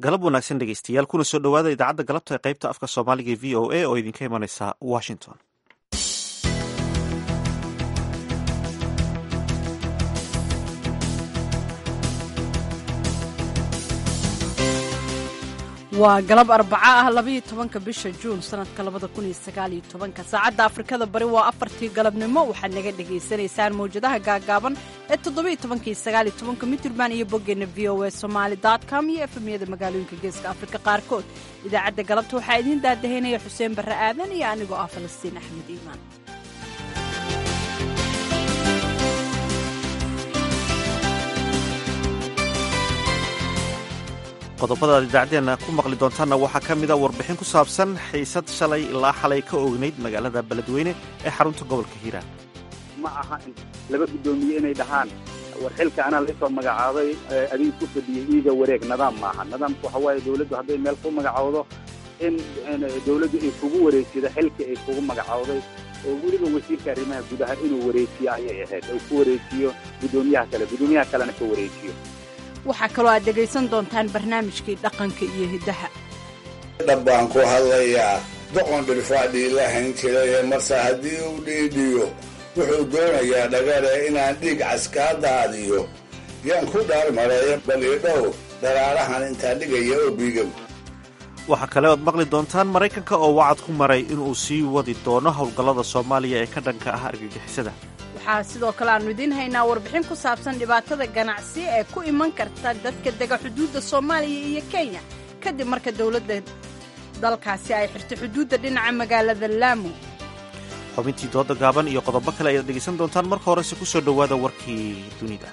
galab wanaagsan dhegeystayaal kuna soo dhowaada idaacadda galabta ee qaybta afka soomaaliga ee v o a oo idinka imanaysa washington waa galab arbaco ah labaiyo tobanka bisha juun sanadka labada kun iyo sagaaliyo tobanka saacadda afrikada bari waa afartii galabnimo waxaad naga dhagaysanaysaan mawjadaha gaagaaban ee toddobiyo tobanka iyo sagaaliyo tobanka mitirban iyo boggeenna v o a somaali com iyo efemyada magaalooyinka geeska afrika qaarkood idaacadda galabta waxaa idiin daadahaynaya xuseen barre aadan iyo anigoo ah falastiin axmed iimaan qodobada aad idaacaddeenna ku maqli doontaanna waxaa ka mida warbixin ku saabsan xiisad shalay ilaa xalay ka oognayd magaalada beledweyne ee xarunta gobolka hiiraan ma aha laba guddoomiye inay dhahaan war xilka anaa laysoo magacaabay adiga ku fadhiyey iiga wareeg nidaam maaha nidaamku waxa waaye dawladdu hadday meel ku magacowdo in dawladdu ay kugu wareejido xilka ay kugu magacowday oo weliba wasiirka arrimaha gudaha inuu wareejiyo ayay ahayd oo ku wareejiyo guddoomiyaha kale guddoomiyaha kalena ka wareejiyo waxaa kaloo aad dhegaysan doontaan barnaamijkii dhaqanka iyo hiddaha dhab baan ku hadlayaa doqon dhirfaadhii la hayn jiraye marse haddii uu dhiidhiyo wuxuu doonayaa dhagare inaan dhiig caskaa daadiyo yaan ku dhaarmareeya balidhow dharaarahan intaa dhigaya oo biigow waxaa kale ood maqli doontaan maraykanka oo wacad ku maray inuu sii wadi doono howlgallada soomaaliya ee ka dhanka ah argagixisada waxaa sidoo kale aannu idiin haynaa warbixin ku saabsan dhibaatada ganacsi ee ku iman karta dadka dega xuduudda soomaaliya iyo kenya kadib marka dowladda dalkaasi ay xirtay xuduudda dhinaca magaalada laamo xubintii dooda gaaban iyo qodobo kale ayaad dhegaysan doontaan marka horese ku soo dhowaada warkii dunida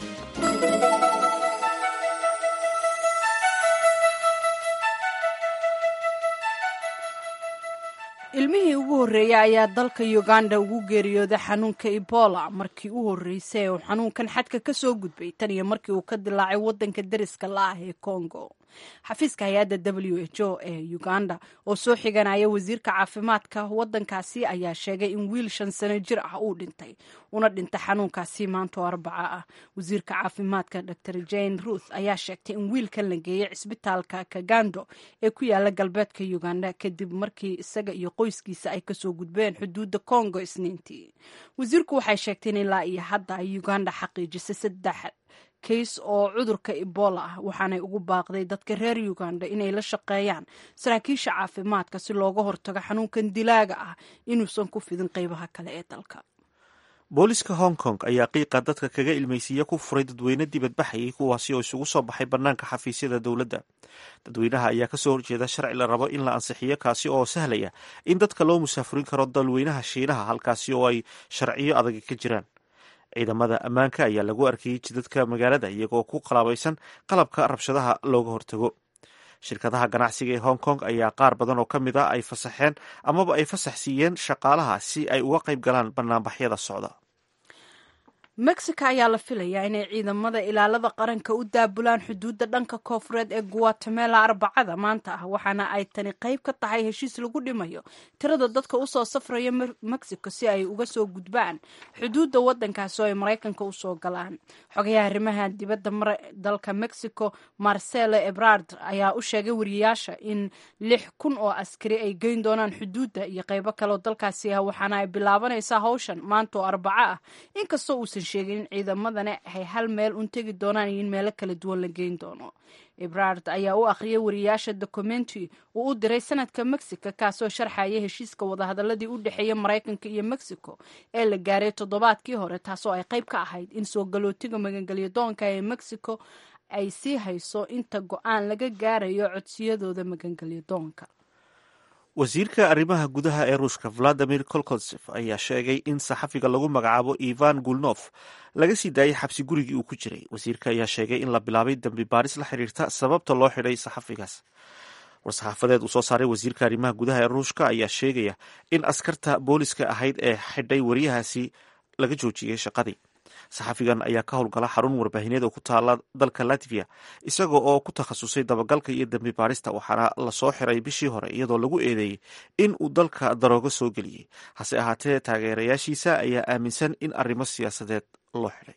ilmihii ugu horreeyey ayaa dalka uganda ugu geeriyooday xanuunka ebola markii u horreysay uu xanuunkan xadka ka soo gudbay tan iyo markii uu ka dilaacay waddanka deriska la ah ee congo xafiiska hay-adda w h o ee uganda oo soo xiganaya wasiirka caafimaadka waddankaasi ayaa sheegay in wiil shan sano jir ah uu dhintay una dhintay xanuunkaasi maantoo arbaca ah wasiirka caafimaadka dor jane ruth ayaa sheegtay in wiilkan la geeyey cisbitaalka kagando ee ku yaala galbeedka uganda kadib markii isaga iyo qoyskiisa ay kasoo gudbeen xuduudda congo isniintii wasiirku waxay sheegteen ilaa iyo hadda ay uganda xaqiijisay saddex kays oo cudurka ebola ah waxaanay ugu baaqday dadka reer uganda inay la shaqeeyaan saraakiisha caafimaadka si looga hortago xanuunkan dilaaga ah inuusan ku fidin qeybaha kale ee dalka booliska hong kong ayaa qiiqa dadka kaga ilmaysiiya ku furay dadweyne dibadbaxayay kuwaasi oo isugu soo baxay bannaanka xafiisyada dowladda dadweynaha ayaa kasoo horjeeda sharci la rabo in la ansixiyo kaasi oo sahlaya in dadka loo musaafurin karo dalweynaha shiinaha halkaasi oo ay sharciyo adag ka jiraan ciidamada ammaanka ayaa lagu arkayey jidadka magaalada iyagoo ku qalaabaysan qalabka rabshadaha looga hortago shirkadaha ganacsiga ee hong kong ayaa qaar badan oo ka mid a ay fasaxeen amaba ay fasax siiyeen shaqaalaha si ay uga qayb galaan banaanbaxyada socda mexico ayaa la filayaa inay ciidamada ilaalada qaranka u daabulaan xuduudda dhanka koofureed ee guatemala arbacada maanta ah waxaana ay tani qayb ka tahay heshiis lagu dhimayo tirada dadka usoo safraya mexico si ay uga soo gudbaan xuduudda wadankaasi oo ay maraykanka usoo galaan xogayaha arrimaha dibadda dalka mexico marcelo ebrard ayaa u sheegay wariyayaasha in lix kun oo askari ay geyn doonaan xuduudda iyo qaybo kaleoo dalkaasi ah waxaana ay bilaabanaysaa hawshan maanta oo arbaco ah inkastoo uusan sheegin in ciidamadana ay hal meel un tegi doonaan iyo in meelo kala duwan la geyn doono ebrard ayaa u akhriyay wariyayaasha documentary uu u diray sanadka mexico kaasoo sharxaya heshiiska wadahadaladii u dhexeeya maraykanka iyo mexico ee la gaaray toddobaadkii hore taasoo ay qayb ka ahayd in soo galootiga magangelyo doonka ee mexico ay sii hayso inta go-aan laga gaarayo codsiyadooda magangelyo doonka wasiirka arrimaha gudaha ee ruushka valadimir kolkonsef ayaa sheegay in saxafiga lagu magacaabo ivan gulnof laga sii daayay xabsi gurigii uu ku jiray wasiirka ayaa sheegay in la bilaabay dembi baaris la xiriirta sababta loo xidhay saxafigaas war-saxaafadeed uu soo saaray wasiirka arrimaha gudaha ee ruushka ayaa sheegaya in askarta booliska ahayd ee xidhay wariyahaasi laga joojiyey shaqadii saxafigan ayaa ka howlgala xarun warbaahineed oo ku taala dalka latvia isaga oo ku takhasusay dabagalka iyo dembi baarista waxaana lasoo xiray bishii hore iyadoo lagu eedeeyey in uu dalka daroogo soo geliyey hase ahaatee taageerayaashiisa ayaa aaminsan in arrimo siyaasadeed loo xidhay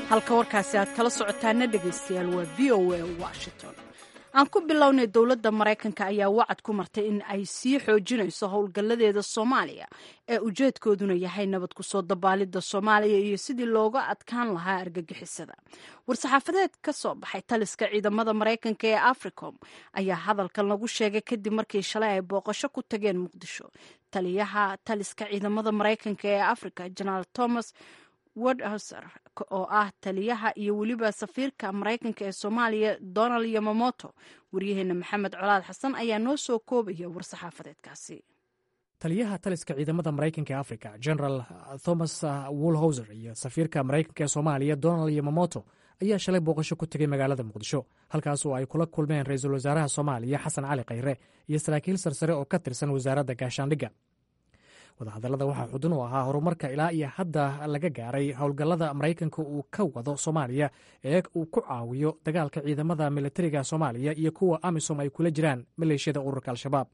halka warkaasi aad kala socotaana dhegaystayaal waa v o a washington aan ku bilownay dowladda maraykanka ayaa wacad ku martay in ay sii xoojinayso howlgalladeeda soomaaliya ee ujeedkooduna yahay nabad kusoo dabaalidda soomaaliya iyo sidii looga adkaan lahaa argagixisada war-saxaafadeed ka soo baxay taliska ciidamada maraykanka ee africom ayaa hadalkan lagu sheegay kadib markii shalay ay booqasho ku tageen muqdisho taliyaha taliska ciidamada maraykanka ee africa jenaraal thomas wodhauser oo ah taliyaha iyo weliba safiirka maraykanka ee soomaaliya donald yamamoto waryaheena maxamed colaad xasan ayaa noo soo koobaya war-saxaafadeedkaasi taliyaha taliska ciidamada maraykanka ee africa general thomas wolhauser iyo safiirka maraykanka ee soomaaliya donald yamamoto ayaa shalay booqasho ku tegay magaalada muqdisho halkaas oo ay kula kulmeen ra-iisul wasaaraha soomaaliya xasan cali khayre iyo saraakiil sarsare oo ka tirsan wasaaradda gaashaandhigga wadahadallada waxaa xudun u ahaa horumarka ilaa iyo hadda laga gaaray howlgallada maraykanka uu ka wado soomaaliya ee uu ku caawiyo dagaalka ciidamada militariga soomaaliya iyo kuwa amisom ay kula jiraan maleeshiyada ururka al-shabaab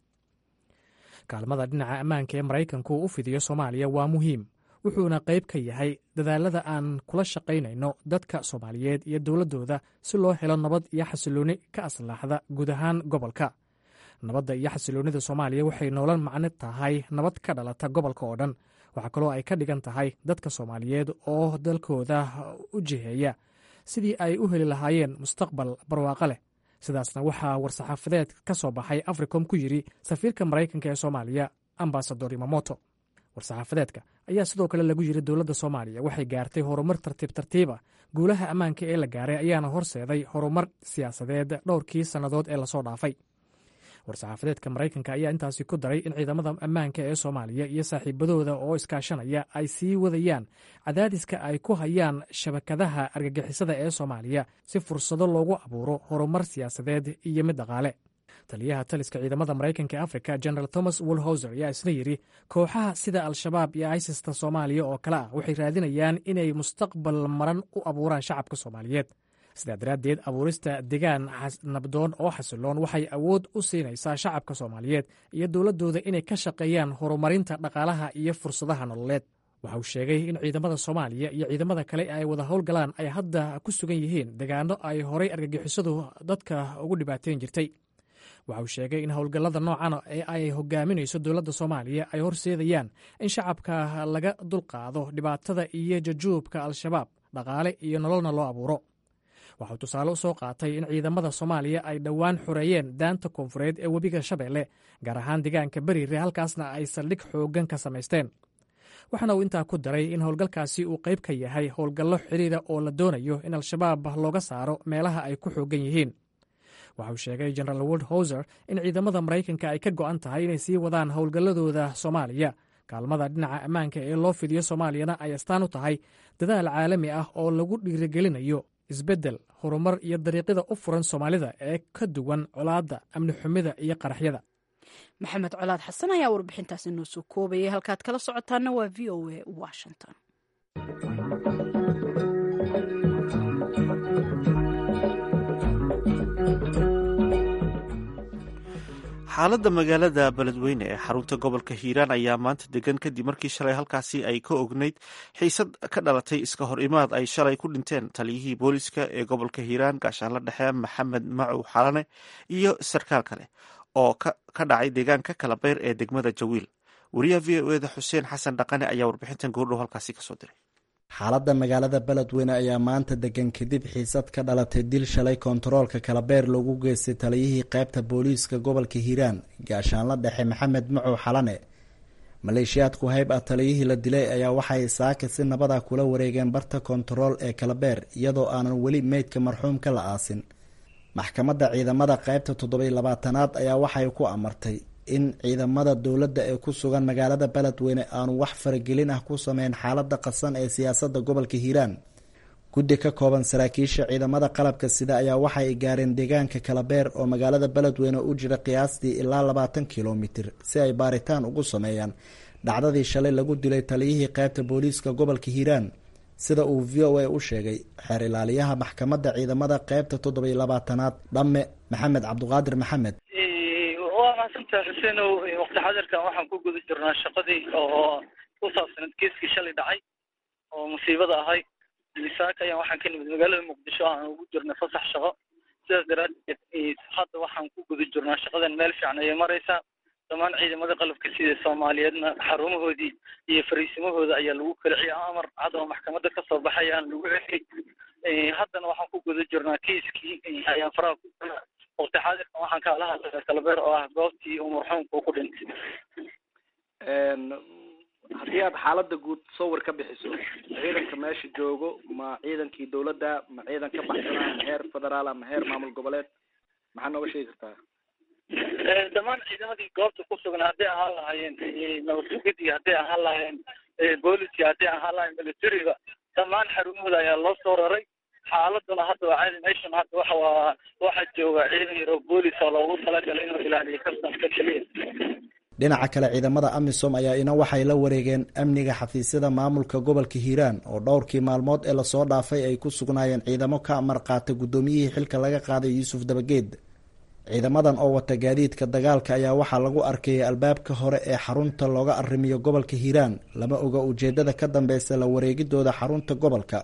kaalmada dhinaca ammaanka ee maraykanku u fidiyo soomaaliya waa muhiim wuxuuna qayb ka yahay dadaalada aan kula shaqaynayno dadka soomaaliyeed iyo dowladdooda si loo helo nabad iyo xasilooni ka aslaaxda guud ahaan gobolka nabadda iyo xasiloonnida soomaaliya waxay noolan macno tahay nabad ka dhalata gobolka oo dhan waxaa kaloo ay ka dhigan tahay dadka soomaaliyeed oo dalkooda u jiheeya sidii ay u heli lahaayeen mustaqbal barwaaqo leh sidaasna waxaa war-saxaafadeed ka soo baxay africom ku yidhi safiirka maraykanka ee soomaaliya ambasador imamoto war-saxaafadeedka ayaa sidoo kale lagu yidhi dowladda soomaaliya waxay gaartay horumar tartiib tartiiba guulaha ammaanka ee la gaaray ayaana horseeday horumar siyaasadeed dhowrkii sannadood ee lasoo dhaafay war-saxaafadeedka maraykanka ayaa intaasi ku daray in ciidamada ammaanka ee soomaaliya iyo saaxiibadooda oo iskaashanaya ay sii wadayaan cadaadiska ay ku hayaan shabakadaha argagixisada ee soomaaliya si fursado loogu abuuro horumar siyaasadeed iyo mid dhaqaale taliyaha taliska ciidamada maraykanka ee africa general thomas wolhauser ayaa isna yidhi kooxaha sida al-shabaab iyo isista soomaaliya oo kale ah waxay raadinayaan inay mustaqbal maran u abuuraan shacabka soomaaliyeed sidaa daraaddeed abuurista degaan nabdoon oo xasiloon waxay awood u siinaysaa shacabka soomaaliyeed iyo dowladdooda inay ka shaqeeyaan horumarinta dhaqaalaha iyo fursadaha nololeed waxa uu sheegay in ciidamada soomaaliya iyo ciidamada kale ay wada howlgalaan ay hadda ku sugan yihiin degaano ay horay argagixisadu dadka ugu dhibaateyn jirtay waxa uu sheegay in howlgallada noocan ee ay hogaaminayso dowladda soomaaliya ay horseedayaan in shacabka laga dulqaado dhibaatada iyo jajuubka al-shabaab dhaqaale iyo nololna loo abuuro waxauu tusaale u soo qaatay in ciidamada soomaaliya ay dhowaan xoreeyeen daanta koonfureed ee webiga shabeelle gaar ahaan deegaanka beriire halkaasna ay saldhig xooggan ka samaysteen waxaana uu intaa ku daray in howlgalkaasi uu qayb ka yahay howlgallo xidhiira oo la doonayo in al-shabaab looga saaro meelaha ay ku xooggan yihiin waxa uu sheegay generaal wold houser in ciidamada maraykanka ay ka go'an tahay inay sii wadaan howlgalladooda soomaaliya kaalmada dhinaca ammaanka ee loo fidiyo soomaaliyana ay astaan u tahay dadaal caalami ah oo lagu dhiirigelinayo isbeddel horumar iyo dariiqyada u furan soomaalida ee ka duwan colaadda amni xumida iyo qaraxyada maxamed colaad xasan ayaa warbixintaasi noo soo koobayay halkaad kala socotaana waa v o a washington xaaladda magaalada beledweyne ee xarunta gobolka hiiraan ayaa maanta degan kadib markii shalay halkaasi ay ka ogneyd xiisad ka dhalatay iska hor imaad ay shalay ku dhinteen taliyihii booliska ee gobolka hiiraan gaashaanla dhexe maxamed macow xalane iyo sarkaal kale oo ka dhacay deegaanka kalabeyr ee degmada jawiil wariyaha v o eda xuseen xasan dhaqane ayaa warbixintan goordhow halkaasi kasoo diray xaaladda magaalada beledweyne ayaa maanta degan kadib xiisad ka dhalatay dil shalay kontaroolka kalabeer loogu geystay taliyihii qaybta booliiska gobolka hiiraan gaashaanla dhexe maxamed macow xalane maleeshiyaadku hayb ah taliyihii la dilay ayaa waxay saaka si nabada kula wareegeen barta kontarool ee kalabeer iyadoo aanan weli meydka marxuumka la aasin maxkamadda ciidamada qaybta toddobiy labaatanaad ayaa waxay ku amartay in ciidamada dowladda ee ku sugan magaalada beledweyne aanu wax faragelin ah ku sameyn xaalada qasan ee siyaasadda gobolka hiiraan guddi ka kooban saraakiisha ciidamada qalabka sida ayaa waxay gaareen deegaanka kalabeer oo magaalada beledweyne u jira qiyaastii ilaa labaatan kilomitir si ay baaritaan ugu sameeyaan dhacdadii shalay lagu dilay taliyihii qaybta booliiska gobolka hiiraan sida uu v o a u sheegay xeer ilaaliyaha maxkamadda ciidamada qaybta toddobiy labaatanaad dhamme maxamed cabduqaadir maxamed waa mahadsantaha xuseenow waqti xadirkan waxaan ku guda jirnaa shaqadii oo ku saabsanad geeskii shalay dhacay oo musiibada ahay saaka ayaan waxaan ka nimid magaalada muqdisho aan ugu jirnay fasax shaqo sidaas daraaddeed hadda waxaan ku guda jirnaa shaqadan meel fiican ayay maraysaa dhammaan ciidamada qalabka sida soomaaliyeedna xarumahoodii iyo fariisimahooda ayaa lagu kala ciya amar cad oo maxkamadda kasoo baxayaan lagu celiyey haddana waxaan ku guda jirnaa kiiskii ayaan faraha ku jirnaa waqti xaadirkan waxaan kaala hadlaya kalabeer oo ah goobtii uu marxuumka ku dhintay haddii aad xaaladda guud sawir ka bixiso ciidanka meesha joogo ma ciidankii dawladda ma ciidan ka baxsanaa ma heer federaal ma heer maamul goboleed maxaa nooga sheegi kartaa dhammaan ciidamadii goobta ku sugan hadday ahaan lahaayeen nabadsugadii hadday ahaan lahaayeen booliska hadday ahaan lahayen militariga dhammaan xarumahooda ayaa loo soo raray xaaladuna hadda waa caadi meeshan hadda waxa waa waxaa jooga ciidan yaro boolis oo loogu talagalay inuu ilaaliyo kastamka keliya dhinaca kale ciidamada amisom ayaa ina waxay la wareegeen amniga xafiisyada maamulka gobolka hiiraan oo dhowrkii maalmood ee lasoo dhaafay ay ku sugnaayeen ciidamo ka amar qaata guddoomiyihii xilka laga qaaday yuusuf dabageed ciidamadan oo wata gaadiidka dagaalka ayaa waxaa lagu arkayay albaabka hore ee xarunta looga arrimiyo gobolka hiiraan lama oga ujeedada ka dambeysa la wareegidooda xarunta gobolka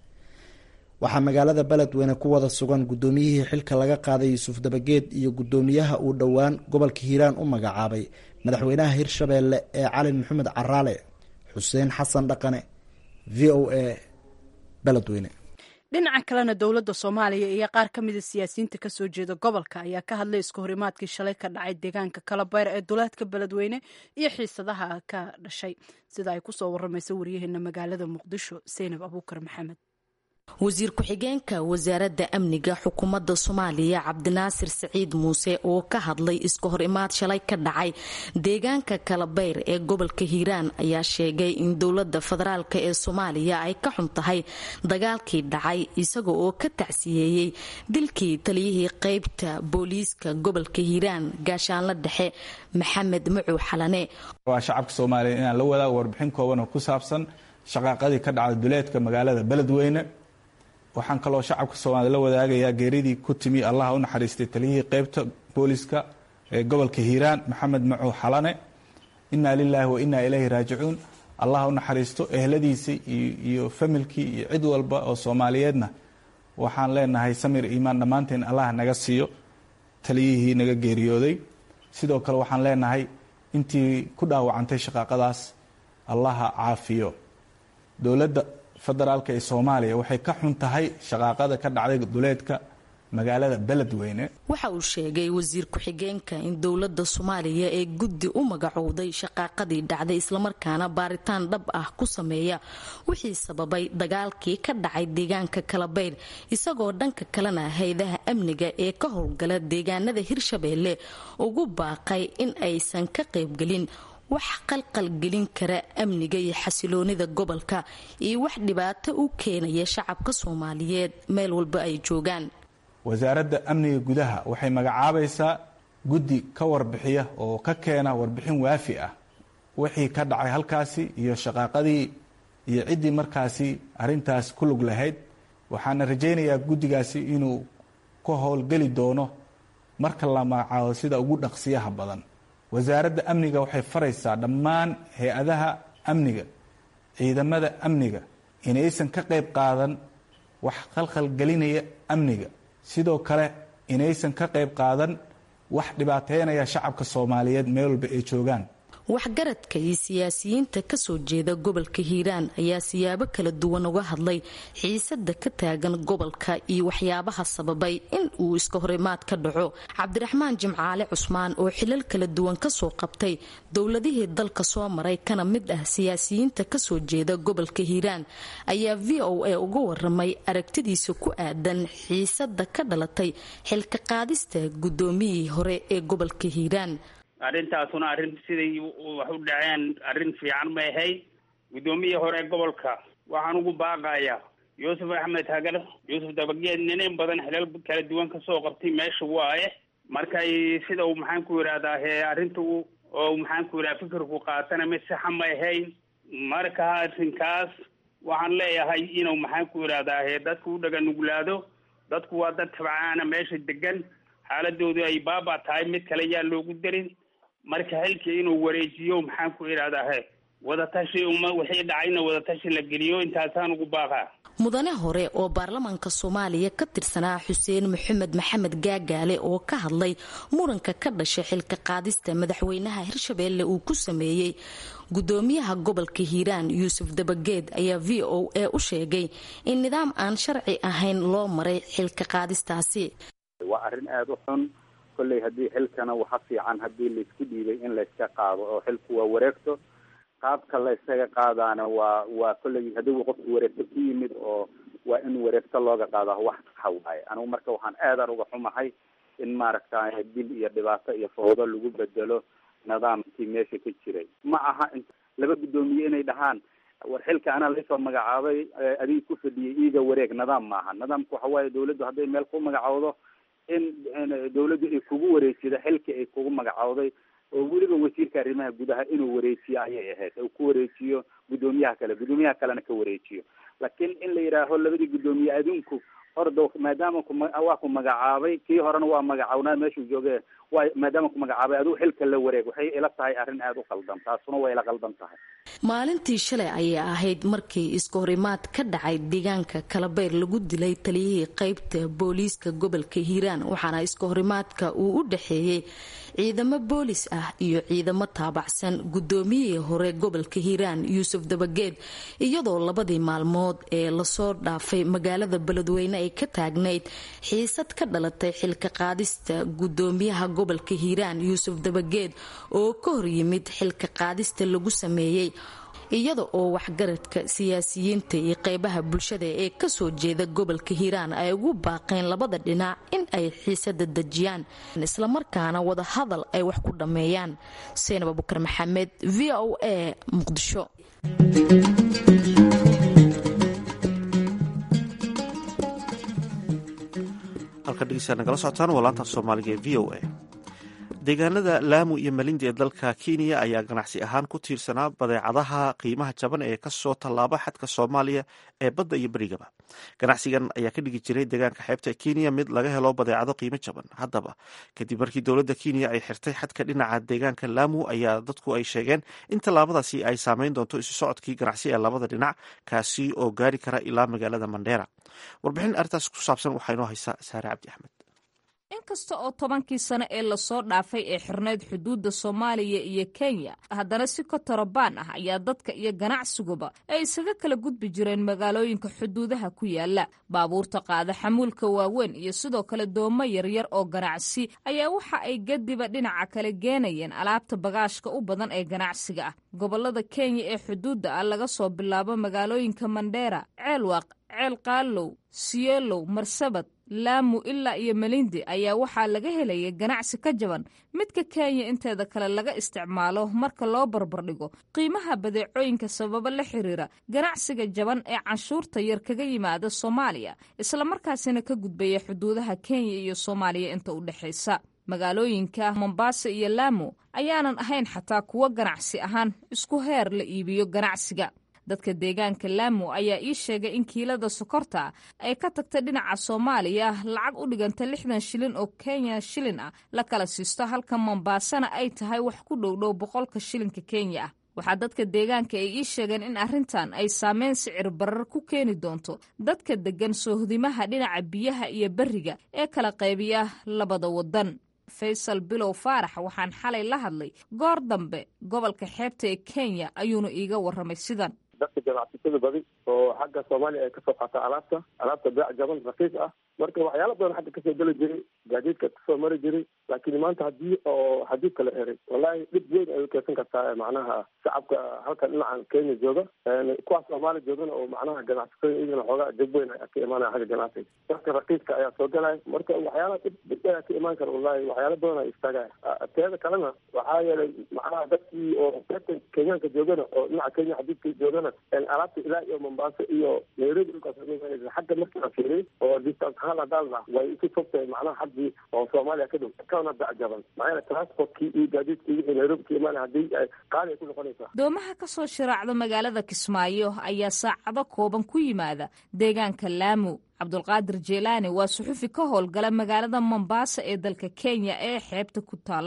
waxaa magaalada beledweyne ku wada sugan guddoomiyihii xilka laga qaaday yuusuf dabageed iyo guddoomiyaha uu dhowaan gobolka hiiraan u magacaabay madaxweynaha hirshabeelle ee cali maxamed caraale xuseen xasan dhaqane v o a beledweyne dhinaca kalena dowladda soomaaliya iyo qaar ka mida siyaasiyiinta kasoo jeeda gobolka ayaa ka hadlay iska horimaadkii shalay ka dhacay deegaanka kalabayr ee duleedka beledweyne iyo xiisadaha ka dhashay sida ay kusoo waramaysa waryaheena magaalada muqdisho seynab abuukar maxamed wasiir ku-xigeenka wasaaradda amniga xukuumadda soomaaliya cabdinaasir saciid muuse oo ka hadlay iska hor imaad shalay ka dhacay deegaanka kalabeyr ee gobolka hiiraan ayaa sheegay in dowladda federaalk ee soomaaliya ay ka xun tahay dagaalkii dhacay isaga oo ka tacsiyeeyey dilkii taliyihii qeybta booliiska gobolka hiiraan gaashaanla dhexe maxamed macow xalane waa shacabka soomaaliya inaan la wadaago warbixin kooban oo ku saabsan shaqaaqadii ka dhacday duleedka magaalada beledweyne waxaan kaloo shacabka soomaalida la wadaagayaa geeridii ku timi allaha u naxariistay taliyihii qeybta booliska ee gobolka hiiraan maxamed macow xalane inaa lilaahi wa inaa ilayhi raajicuun allaha u naxariisto ehladiisii iyo familkii iyo cid walba oo soomaaliyeedna waxaan leenahay samir iimaan dhammaanteen allah naga siiyo taliyihii naga geeriyooday sidoo kale waxaan leenahay intii ku dhaawacantay shaqaaqadaas allaha caafiyo dowladda federaalka ee soomaaliya waxay ka xun tahay shaqaaqada ka dhacday duleedka magaalada beledweyne waxa uu sheegay wasiir ku-xigeenka in dowladda soomaaliya ee guddi u magacowday shaqaaqadii dhacday islamarkaana baaritaan dhab ah ku sameeya wixii sababay dagaalkii ka dhacay deegaanka kalabeyr isagoo dhanka kalena hay-adaha amniga ee ka howlgala deegaanada hirshabeelle ugu baaqay in aysan ka qaybgelin wax qalqalgelin kara amniga iyo xasiloonida gobolka iyo wax dhibaato u keenaya shacabka soomaaliyeed meel walba ay joogaan wasaaradda amniga gudaha waxay magacaabaysaa guddi ka warbixiya oo ka keena warbixin waafi ah wixii ka dhacay halkaasi iyo shaqaaqadii iyo ciddii markaasi arintaas ku lug lahayd waxaana rajaynayaa guddigaasi inuu ka howlgeli doono marka la magacaabo sida ugu dhaqsiyaha badan wasaaradda amniga waxay faraysaa dhammaan hay-adaha amniga ciidamada amniga inaysan ka qayb qaadan wax khalkhalgelinaya amniga sidoo kale inaysan ka qayb qaadan wax dhibaateynaya shacabka soomaaliyeed meel walba ay joogaan waxgaradka iyo siyaasiyiinta kasoo jeeda gobolka hiiraan ayaa siyaabo kala duwan uga hadlay xiisada ka taagan gobolka iyo waxyaabaha sababay in uu iska horimaad ka dhaco cabdiraxmaan jimcaale cusmaan oo xilal kala duwan kasoo qabtay dowladihii dalka soo maray kana mid ah siyaasiyiinta kasoo jeeda gobolka hiiraan ayaa v o a uga waramay aragtidiisa ku aadan xiisada ka dhalatay xilka qaadista gudoomiyihii hore ee gobolka hiiraan arrintaasuna arrin siday wax u dhaceen arrin fiican ma ahayd guddoomiyii hore gobolka waxaan ugu baaqayaa yuusuf axmed hagar yuusuf dabageed ninin badan xilal kala duwan kasoo qabtay meesha waaye markay sida uu maxaan ku yidhahdaa he arrinta oo maxaan ku yidhaha fikirku qaatana mid saxa ma ahayn marka arrinkaas waxaan leeyahay inuu maxaan ku yidhahdaa he dadku u dhaga nuglaado dadku waa dad tabcaana meesha degan xaaladoodu ay baaba tahay mid kale yaa loogu darin marka xilkii inuu wareejiyo maxaan ku idhahdaa he wadatashi uma wixii dhacayna wadatashi la geliyo intaasaan ugu baaqaa mudane hore oo baarlamaanka soomaaliya ka tirsanaa xuseen maxamed maxamed gaagaale oo ka hadlay muranka ka dhashay xilka qaadista madaxweynaha hirshabeelle uu ku sameeyey gudoomiyaha gobolka hiiraan yuusuf dabageed ayaa v o a u sheegay in nidaam aan sharci ahayn loo maray xilka qaadistaasi waa arrin aada u xun kolley haddii xilkana waxa fiican haddii laysku dhiibay in layska qaado oo xilku waa wareegto qaabka la ysaga qaadaana waa waa kolley haddii qofku wareegto ku yimid oo waa in wareegto looga qaada wax saxa waaye anigu marka waxaan aadan uga xumahay in maaragtay dil iyo dhibaato iyo foodo lagu bedelo nidaamkii meesha ka jiray ma aha laba guddoomiye inay dhahaan war xilka anaa laysoo magacaabay adig ku fadhiyay iiga wareeg nidaam maaha nidaamka waxa waaye dawladdu hadday meel ku magacowdo in dawladdu ay kugu wareejido xilka ay kugu magacowday oo weliba wasiirka arrimaha gudaha inuu wareejiyo ayay ahayd uu ku wareejiyo guddoomiyaha kale guddoomiyaha kalena ka wareejiyo laakiin in la yidhaaho labadii guddoomiye adinku ordo maadaama waa ku magacaabay kii horena waa magacawnaa meeshuu jooge waa maadaama ku magacaabay adigu xilka la wareeg waxay ila tahay arrin aada u qaldan taasuna waa ila qaldan tahay maalintii shalay ayay ahayd markii iska horimaad ka dhacay deegaanka kalabayr lagu dilay taliyihii qeybta booliiska gobolka hiiraan waxaana iska horimaadka uu u dhexeeyey ciidamo boolis ah iyo ciidamo taabacsan guddoomiyihii hore gobolka hiiraan yuusuf dabageed iyadoo labadii maalmood ee lasoo dhaafay magaalada beledweyne ay ka taagnayd xiisad ka dhalatay xilka qaadista guddoomiyaha gobolka hiiraan yuusuf dabageed oo ka horyimid xilka qaadista lagu sameeyey iyada oo waxgaradka siyaasiyiinta iyo qeybaha bulshada ee kasoo jeeda gobolka hiiraan ay ugu baaqeen labada dhinac in ay xiisada dejiyaan islamarkaana wada hadal ay wax ku dhammeeyaan seenab abukar maxamed v o a muqdisho halka dhegeysaa nagala socotaan waa laanta soomaaliga ee v o a deegaanada laamu iyo malindi ee dalka kenya ayaa ganacsi ahaan ku tiirsanaa badeecadaha qiimaha jaban ee kasoo tallaaba xadka soomaaliya ee badda iyo berigaba ganacsigan ayaa ka dhigi jiray deegaanka xeebta kenya mid laga helo badeecado qiimo jaban haddaba kadib markii dowladda kenya ay xirtay xadka dhinaca deegaanka laamu ayaa dadku ay sheegeen in tallaabadaasi ay saameyn doonto isu socodkii ganacsi ee labada dhinac kaasi oo gaari kara ilaa magaalada mandheera warbixin arrintaas ku saabsan waxaa inoo haysaa saare cabdi axmed inkasta oo tobankii sano ee lasoo dhaafay ee xirnayd xuduudda soomaaliya iyo kenya haddana si kotorobaan ah ayaa dadka iyo ganacsiguba ay isaga kala gudbi jireen magaalooyinka xuduudaha ku yaala baabuurta qaada xamuulka waaweyn iyo sidoo kale doomo yaryar oo ganacsi ayaa waxa ay gadiba dhinaca kale geenayeen alaabta bagaashka u badan ee ganacsiga ah gobolada kenya ee xuduudda ah laga soo bilaabo magaalooyinka mandheera ceelwaaq ceel qaalow siyeelow marsabad laamu ilaa iyo melindi ayaa waxaa laga helaya ganacsi ka jaban midka kenya inteeda kale laga isticmaalo marka loo barbardhigo qiimaha badeecooyinka sababo la xiriira ganacsiga jaban ee canshuurta yar kaga yimaada soomaaliya islamarkaasina ka gudbaya xuduudaha kenya iyo soomaaliya inta u dhexaysa magaalooyinka mombasa iyo laamu ayaanan ahayn xataa kuwo ganacsi ahaan isku heer la iibiyo ganacsiga dadka deegaanka laamu ayaa ii sheegay in kiilada sokorta ay ka tagta dhinaca soomaaliya lacag u dhiganta lixdan shilin oo kenya shilin ah la kala siisto halka mombaasana ay tahay wax ku dhowdhow boqolka shilinka kenya ah waxaa dadka deegaanka ay ii sheegeen in arrintan ay saameyn sicir barar ku keeni doonto dadka deggan soohdimaha dhinaca biyaha iyo beriga ee kala qaybiya labada wadan faysal bilow faarax waxaan xalay la hadlay goor dambe gobolka xeebta ee kenya ayuuna iiga warramay sidan dadka ganacsatada badi oo xagga soomaaliya ay kasoo qaataa alaabta alaabta beec jaban raqiis ah marka waxyaala badan xagga kasoo geli jiray gaadiidka kasoo mari jiray laakiin maanta hadii oo xadiidka la xiray wallahi dhib weyn ay ukeysan kartaa macnaha shacabka halkan dhinacan kenya jooga kuwa soomaaliya joogana oo macnaha ganacsatada iyagana xoogaa dib weyn ka imaanaya xagga ganacsiga dadka raqiiska ayaa soo galaya marka waxyaala dhib dhib ayaa ka imaan kara wallahi waxyaala badan ay istaagaya teeda kalena waxaa yeelay macnaha dadkii oo reerka kenyaanka joogana oo dhinaca kenya xadiidka joogana alaabta ilaa iyo mombaaso iyo nairobi dhulkaas xagga markii la fiiriy oo distance ahaan hadaalna way isu fogtahay macnaha xaggii oo soomaaliya ka dhow kana dacjaban maxaa yeele transportkii iyo gaadiidkii wixii nairobi ka imaanaya haddii ay qaali ay ku noqonaysaa doomaha ka soo shiraacda magaalada kismaayo ayaa saacado kooban ku yimaada deegaanka laamu cabdulqaadir jeelaani waa suxufi ka howlgala magaalada mombaasa ee dalka kenya ee xeebta ku taalla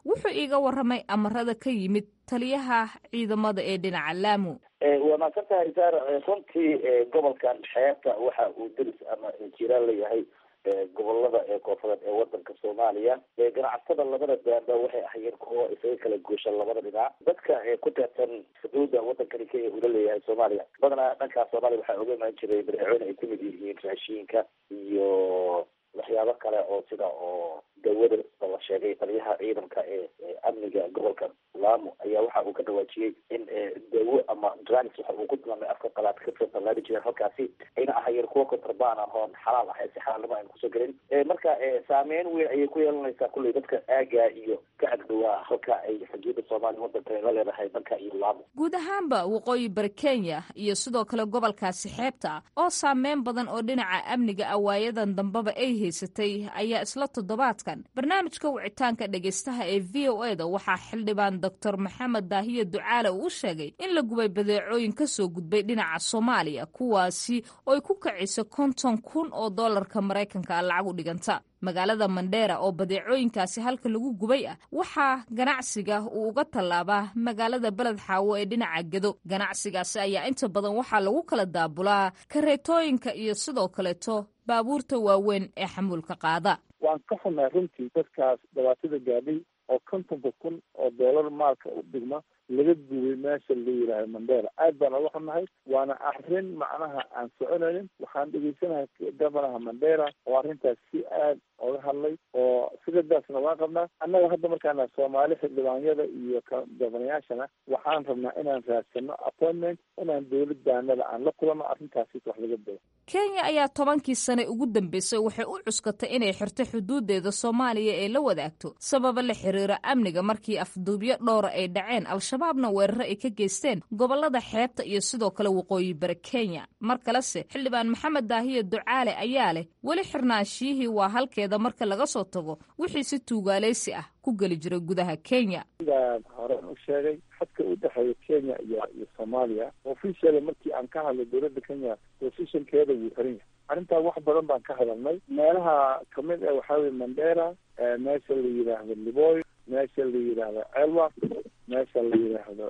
wuxuu iiga waramay amarada ka yimid taliyaha ciidamada ee dhinaca laamu waa maadsan tahay saar runtii gobolkan xeebta waxa uu deris ama jiraan leeyahay gobolada ee koonfureed ee wadanka soomaaliya ganacsatada labada daanba waxay ahayeen kuwo isaga kala goosha labada dhinac dadka ku teersan xuduuda wadankani kenya ula leeyahay soomaaliya badanaa dhankaa soomaaliya waxaa oga imaan jiray badeecooyin ay kamid yihiin raashiinka iyo waxyaabo kale oo sida oo dawada la sheegay taliyaha ciidanka ee amniga gobolka lamu ayaa waxa uu ka dhawaajiyey in dawo ama drugs waxa uu ku tilmaamay afka qalaad ka tallaali jireen halkaasi ayna ahayeen kuwa kontrabaan ah oon xalaal ahayn si xalaalnimo ayna kusoo gelin marka saameyn weyn ayay ku yeelanaysaa kulley dadka aaga iyo ka agdhawaa halka ay xuduuda soomaaliya wadanka la leedahay dhanka iyo lamu guud ahaanba waqooyi bari kenya iyo sidoo kale gobolkaasi xeebta oo saameyn badan oo dhinaca amniga awaayadan dambeba ay haysatay ayaa isla toddobaadkan barnaamijka wicitaanka dhegaystaha ee v o e da waxaa xildhibaan doctor maxamed daahiye ducaale uu u sheegay in la gubay badeecooyin ka soo gudbay dhinaca soomaaliya kuwaasi oo ay ku kacisa konton kun oo dollarka maraykanka lacag u dhiganta magaalada mandheera oo badeecooyinkaasi halka lagu gubay ah waxaa ganacsiga uu uga tallaabaa magaalada beled xaawo ee dhinaca gedo ganacsigaasi ayaa inta badan waxaa lagu kala daabulaa kareetooyinka iyo sidoo kaleeto baabuurta waaweyn ee xamuulka qaada waan ka xunnay runtii dadkaas dhibaatada gaadhay oo kontonka kun oo doolar maalka u dhigma laga gubay meesha la yidhaaha mandera aad baan oga xunnahay waana arrin macnaha aan soconaynin waxaan dhegaysanahay gabanaha mandera oo arrintaas si aad oga hadlay oo sigadaasna waan qabnaa annaga hadda markaana soomaali xildhibaanyada iyo gabanayaashana waxaan rabnaa inaan raadsano appointment inaan dowladaanada aan la kulano arrintaasi wax laga dao kenya ayaa tobankii sane ugu dambeysay waxay u cuskatay inay xirto xuduudeeda soomaaliya ee la wadaagto sababa la xiriira amniga markii afduubyo dhowra ay dhaceen al-shabaabna weeraro ay ka geysteen gobolada xeebta iyo sidoo kale waqooyi bari kenya mar kalese xildhibaan maxamed daahiye ducaale ayaa leh weli xirnaanshiyihii waa halkeeda marka laga soo tago wixii si tuugaaleysi ah ku geli jiray gudaha kenya sidaan horen u sheegay xadka u dhexeeya kenya iyo iyo soomaaliya officially markii aan ka hadlay dowladda kenya positionkeeda wuu xiran yahay arrintaa wax badan baan ka hadalnay meelaha kamid ah waxaa weye mandera meesha la yidhaahdo liboy meesha la yidhaahdo celwa meesha la yidhaahdo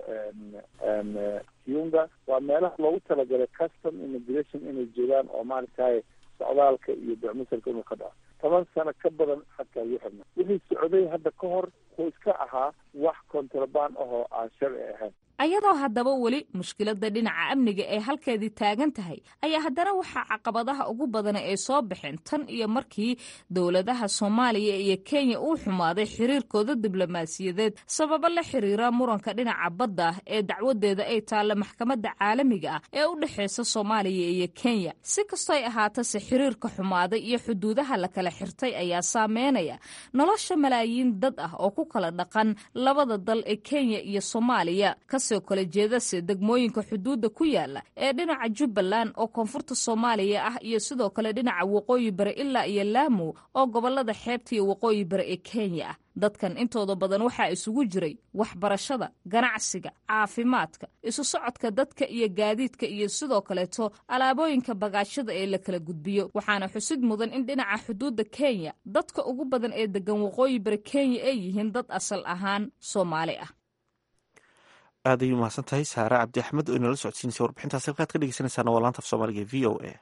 kiunga waa meelaha loogu talagalay custom immigration inay joogaan oo maaragtay socdaalka iyo docmisalka inuu ka dhaco toban sano ka badan xadkaa lagu xirna wixii socday hadda ka hor wuxuu iska ahaa wax kontrabaan ahoo aan sharci ahayn ayadoo haddaba weli mushkiladda dhinaca amniga ee halkeedii taagan tahay ayaa haddana waxaa caqabadaha ugu badana ay soo baxeen tan iyo markii dowladaha soomaaliya iyo kenya uu xumaaday xiriirkooda diblomaasiyadeed sababo la xiriira muranka dhinaca badda ee dacwadeeda ay taalla maxkamadda caalamiga ah ee u dhexeysa soomaaliya iyo kenya si kastoo ay ahaatase xiriirka xumaaday iyo xuduudaha la kala xirtay ayaa saameynaya nolosha malaayiin dad ah oo ku kala dhaqan labada dal ee kenya iyo soomaaliya kasoo kala jeedase degmooyinka xuduudda ku yaala ee dhinaca jubbaland oo koonfurta soomaaliya ah iyo sidoo kale dhinaca waqooyi bari ilaa iyo laamu oo gobolada xeebta iyo waqooyi bari ee kenya ah dadkan intooda badan waxaa isugu jiray waxbarashada ganacsiga caafimaadka isu socodka dadka iyo gaadiidka iyo sidoo kaleeto alaabooyinka bagaashada ee la kala gudbiyo waxaana xusid mudan in dhinaca xuduudda kenya dadka ugu badan ee degan waqooyi bari kenya ay yihiin dad asal ahaan soomaali ah aad ayuu mahadsan tahay saare cabdi axmed oo inala socodsiinaysa warbixintaas halkaad ka dhegeysanaysaana waa laanta af soomaaliga e v o a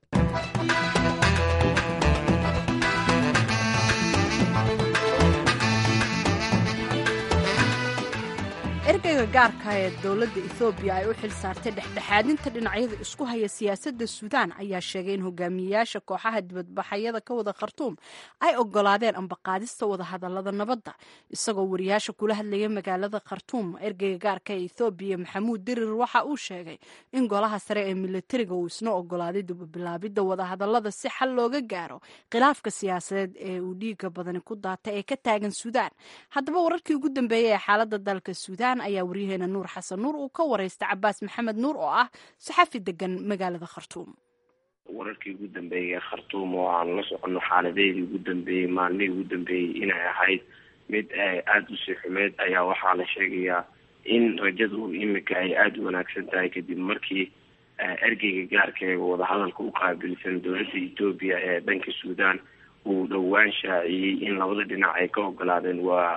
ergeyga gaarka ee dowladda ethoobiya ay u xil saartay dhexdhexaadinta dhinacyada isku haya siyaasadda suudaan ayaa sheegay in hogaamiyeyaasha kooxaha dibadbaxayada ka wada khartuum ay ogolaadeen ambaqaadista wadahadalada nabadda isagoo wariyaasha kula hadlaya magaalada khartuum ergeyga gaarka ee ethoobiya maxamuud dirir waxa uu sheegay in golaha sare ee militariga uu isna ogolaaday dubabilaabidda wadahadalada si xal looga gaaro khilaafka siyaasadeed ee uu dhiiga badani ku daatay ee ka taagan suudaan haddaba wararkii ugu dambeeyey ee xaaladda dalka suudaan ayaa waryaheena nuur xasan nuur uu ka wareystay cabaas maxamed nuur oo ah saxafi degan magaalada khartuum wararkii ugu dambeeyay khartuum oo aan la soconno xaaladeedii ugu dambeeyey maalmihii ugu dambeeyey inay ahayd mid aada u sii xumeyd ayaa waxaa la sheegayaa in rajadu imika ay aada u wanaagsan tahay kadib markii ergeyga gaarka ee wadahadalka u qaabilsan dowladda etoobiya ee dhanka suudaan uu dhowaan shaaciyey in labada dhinac ay ka ogolaadeen waa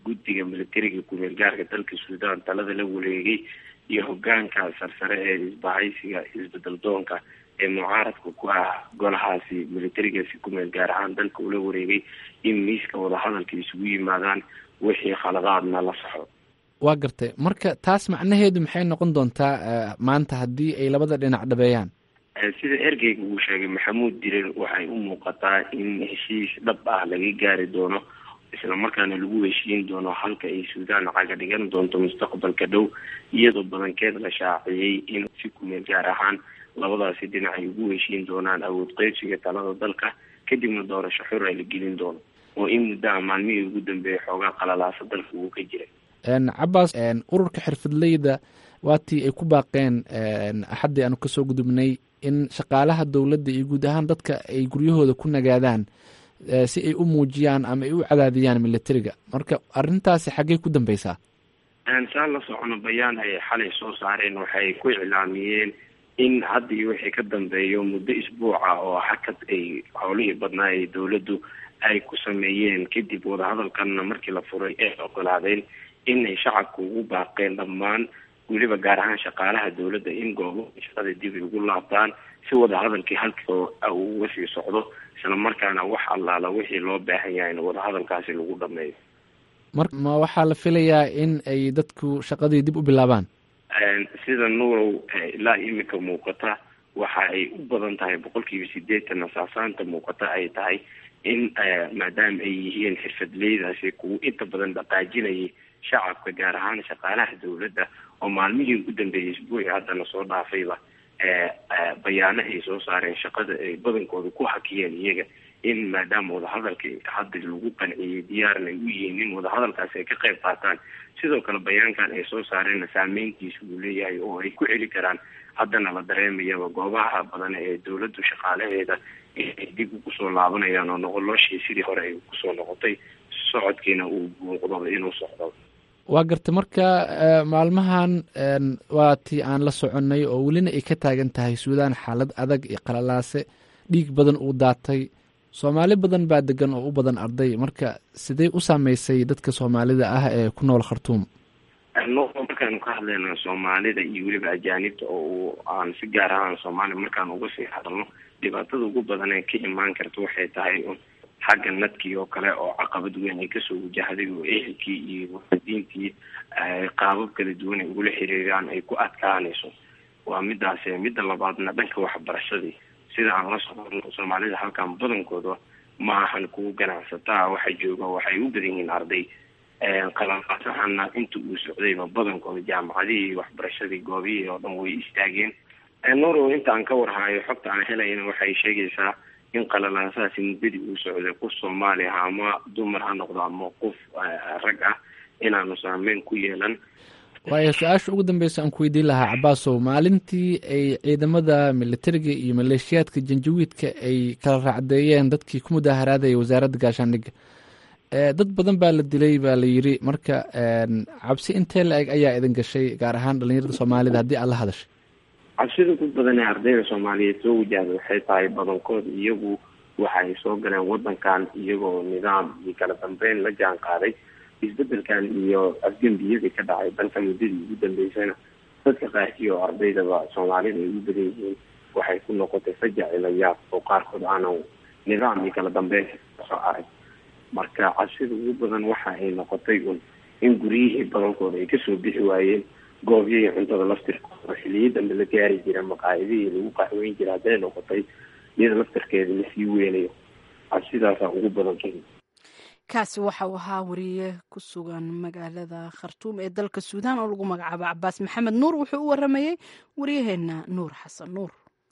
guddiga militariga kumeel gaarka dalka suudaan talada la wareegay iyo hogaanka sarsare ee isbahaysiga isbedel doonka ee mucaaradka ku ah golahaasi militarigaasi kumeel gaar ahaan dalka ula wareegay in miiska wadahadalka isugu yimaadaan wixii khaladaadna la saxo waa gartay marka taas macnaheedu maxay noqon doontaa maanta haddii ay labada dhinac dhabeeyaan sida ergeyga uu sheegay maxamuud dirir waxay u muuqataa in heshiis dhab ah laga gaari doono islamarkaana lagu heshiin doono halka ay suudaan caga dhigan doonto mustaqbalka dhow iyadoo badankeed la shaaciyey in si kumeel gaar ahaan labadaasi dhinac ay ugu heshiin doonaan awood qeybsiga talada dalka kadibna doorasho xur ay la gelin doono oo in muddaha maalmihii ugu dambeeyay xoogaa qalalaasa dalka uu ka jiray cabaas ururka xirfadleyda waatii ay ku baaqeen axaddii aanu kasoo gudubnay in shaqaalaha dowladda iyo guud ahaan dadka ay guryahooda ku nagaadaan si ay u muujiyaan ama ay u cadaadiyaan militariga marka arrintaasi xaggey ku dambeysaa saan la socono bayaan ay xalay soo saareen waxay ku iclaamiyeen in hadda iyo wixii ka dambeeyo muddo isbuuca oo hakad ay howlihii badnaa ee dowladdu ay ku sameeyeen kadib wadahadalkanna markii la furay ee ogolaadeen inay shacabka ugu baaqeen dhammaan weliba gaar ahaan shaqaalaha dowladda in goobo shaqada dib ay ugu laabtaan si wadahadalkii halkoo uu uga sii socdo isla markaana wax allaala wixii loo baahan yahay in wadahadalkaasi lagu dhameeyo mar ma waxaa la filayaa in ay dadku shaqadii dib u bilaabaan sida nuurow ilaa imika muuqata waxa ay u badan tahay boqolkiiba sideetan asaasaanta muuqata ay tahay in maadaama ay yihiin xirfadleydaasi kuwa inta badan dhaqaajinayay shacabka gaar ahaan shaqaalaha dowladda oo maalmihii ugu dambeeyay isbuuci haddana soo dhaafayba bayaano ay soo saareen shaqada ay badankooda ku hakiyeen iyaga in maadaama wadahadalka hadda lagu qanciyey diyaarna ay u yihiin in wadahadalkaasi ay ka qayb qaataan sidoo kale bayaankan ay soo saareenna saameyntiisa uu leeyahay oo ay ku celi karaan haddana la dareemayaba goobaha badan ee dowladdu shaqaalaheeda inay dib ugu soo laabanayaan oo noqoloshii sidii hore ay kusoo noqotay socodkiina uu muuqdo inuu socdo waa gartay marka maalmahan waa tii aan la soconnay oo welina ay ka taagan tahay suudaan xaalad adag iyo qalalaase dhiig badan uu daatay soomaali badan baa degan oo u badan arday marka sidee u saameysay dadka soomaalida ah ee ku nool khartuum markaanu ka hadlayna soomaalida iyo weliba ajaanibta oo aan si gaar ahaan soomaaliya markaan uga sii hadalno dhibaatada ugu badan ee ka imaan karta waxay tahay xagga nadkii oo kale oo caqabad weyn ay kasoo wajahday oo ehelkii iyo waadiintii qaabab kala duwan ay ugula xiriiraan ay ku adkaanayso waa midaas midda labaadna dhanka waxbarashadii sida aan la socono soomaalida halkan badankooda ma ahan kuwa ganacsataa waxa jooga waxay u badan yihiin arday qalalaasahana inta uu socdayba badankooda jaamacadihii waxbarashadii goobihii oo dhan way istaageen noro inta aan ka warhayo xogta aan helayna waxay sheegaysaa in qalalaasahaasi muddadii uu socday qof soomaali ah ama dumar ha noqdo ama qof rag ah inaanu saameyn ku yeelan waayo su-aasha ugu dambeysa aan ku weydiin lahaa cabaasow maalintii ay ciidamada militariga iyo maleeshiyaadka janjawiidka ay kala raacdeeyeen dadkii ku mudaaharaadaya wasaaradda gaashaandhigga dad badan baa la dilay baa la yiri marka cabsi intee la eg ayaa idin gashay gaar ahaan dhalinyarada soomaalida haddii aad la hadashay cabsida ku badan ee ardayda soomaaliyeed soo wajahda waxay tahay badankood iyagu waxay soo galeen wadankan iyagoo nidaam iyo kala dambeyn la jaan qaaday isbedelkan iyo afgembiyadii ka dhacay dalka muddadii ugu dambeysana dadka qaarkii oo ardaydaba soomaalida ay u badan yihiin waxay ku noqotay fajac ilayaab oo qaarkood aanan nidaam iyo kala dambeyn kasoo arag marka cabsida ugu badan waxa ay noqotay un in guryihii badankooda ay kasoo bixi waayeen goobyahii cuntada laftirkooda oo xiliyo dambe la gaari jira maqaayadihii lagu qaxweyn jira hadday noqotay iyada laftirkeeda lasii weynayo cabsidaasaa ugu badan kenya kaasi waxa uu ahaa wariye ku sugan magaalada khartuum ee dalka suudaan oo lagu magacaabo cabaas maxamed nuur wuxuu u waramayey waryaheena nuur xasan nuur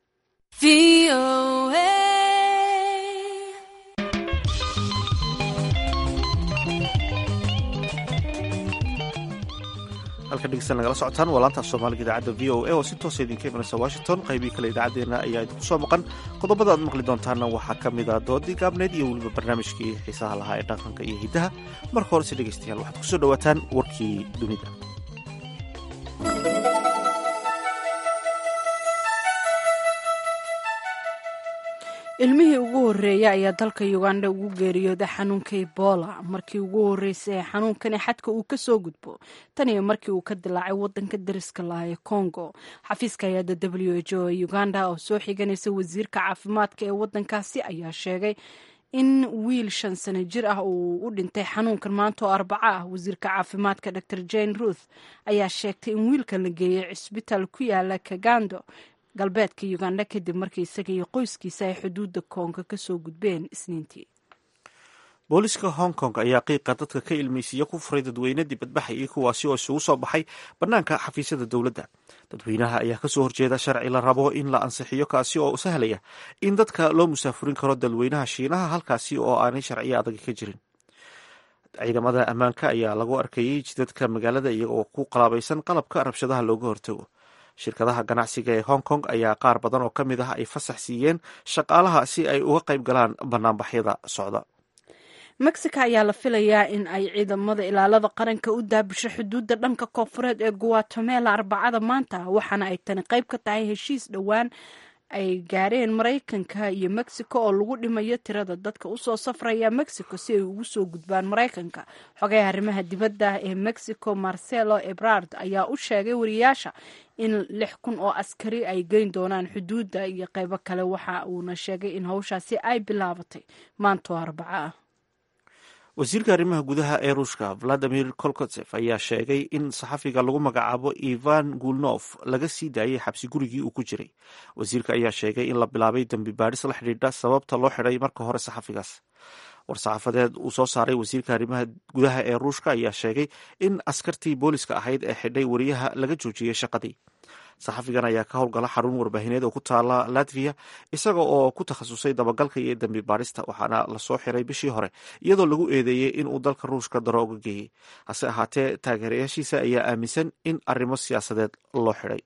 halka dhegeysan nagala socotaan waa laanta af soomaaliga idaacadda v o a oo si toosa idinka imanaysa washington qaybii kale idaacaddeenna ayaa idinku soo maqan qodobada aad maqli doontaana waxaa ka mid ah doodii gaabneyd iyo weliba barnaamijkii xiisaha lahaa ee dhaqanka iyo hiddaha marka horese dhegeystayaal waxaad kusoo dhowaataan warkii dunida ilmihii ugu horreeyay ayaa dalka uganda ugu geeriyooday xanuunka ebola markii ugu horreysay ee xanuunkani xadka uu ka soo gudbo tan iyo markii uu ka dilaacay wadanka dariska laha ee congo xafiiska hay-adda w h o ee uganda oo soo xiganaysa wasiirka caafimaadka ee wadankaasi ayaa sheegay in wiil shan sano jir ah uu u dhintay xanuunkan maanta oo arbaco ah wasiirka caafimaadka dor jane ruth ayaa sheegtay in wiilkan la geeyey cisbitaal ku yaala kagando galbeedka uganda kadib markii isaga iyo qoyskiisa ay xuduudda koonga kasoo gudbeen isniintii booliska hong kong ayaa qiiqa dadka ka ilmeysiiya ku furay dadweyne dibadbaxayay kuwaasi oo isugu soo baxay bannaanka xafiisyada dowladda dadweynaha ayaa kasoo horjeeda sharci la rabo in la ansixiyo kaasi oo sahlaya in dadka loo musaafurin karo dalweynaha shiinaha halkaasi oo aanay sharciyo adag ka jirin ciidamada ammaanka ayaa lagu arkayey jidadka magaalada iyaga oo ku qalaabaysan qalabka rabshadaha looga hortago shirkadaha ganacsiga ee hong kong ayaa qaar badan oo ka mid ah ay fasax siiyeen shaqaalaha si ay uga qayb galaan banaanbaxyada socda mexico ayaa la filayaa in ay ciidamada ilaalada qaranka u daabisho xuduudda dhanka koonfureed ee guatemela arbacada maanta waxaana ay tani qayb ka tahay heshiis dhowaan ay gaareen maraykanka iyo mexico oo lagu dhimayo tirada dadka usoo safraya mexico si ay ugu soo gudbaan maraykanka xogaha arrimaha dibadda ee mexico marcelo ebrard ayaa u sheegay wariyaasha in lix kun oo askari ay geyn doonaan xuduudda iyo qaybo kale waxa uuna sheegay in howshaasi ay bilaabatay maantoo arbaco ah wasiirka arrimaha gudaha ee ruushka valadimir kolkotsef ayaa sheegay in saxafiga lagu magacaabo ivan gulnof laga sii daayay xabsi gurigii uu ku jiray wasiirka ayaa sheegay in la bilaabay dembi baadhis la xidhiidha sababta loo xidhay marka hore saxafigaas war-saxaafadeed uu soo saaray wasiirka arrimaha gudaha ee ruushka ayaa sheegay in askartii booliska ahayd ee xidhay wariyaha laga joojiyey shaqadii saxafigan ayaa ka howlgala xarun warbaahineed oo ku taala latviya isaga oo ku takhasusay dabagalka iyo dembi baadhista waxaana lasoo xiray bishii hore iyadoo lagu eedeeyey in uu dalka ruushka darooga geeyey hase ahaatee taageerayaashiisa ayaa aaminsan in arrimo siyaasadeed loo xidhay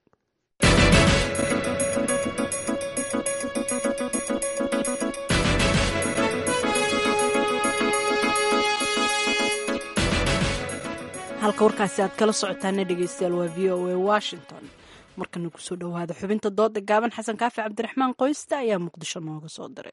halka warkaasi aad kala socotaana dhegeystayaal waa v o a washington markana kusoo dhowaada xubinta dooda gaaban xasan kaafi cabdiraxmaan qoysta ayaa muqdisho nooga soo diray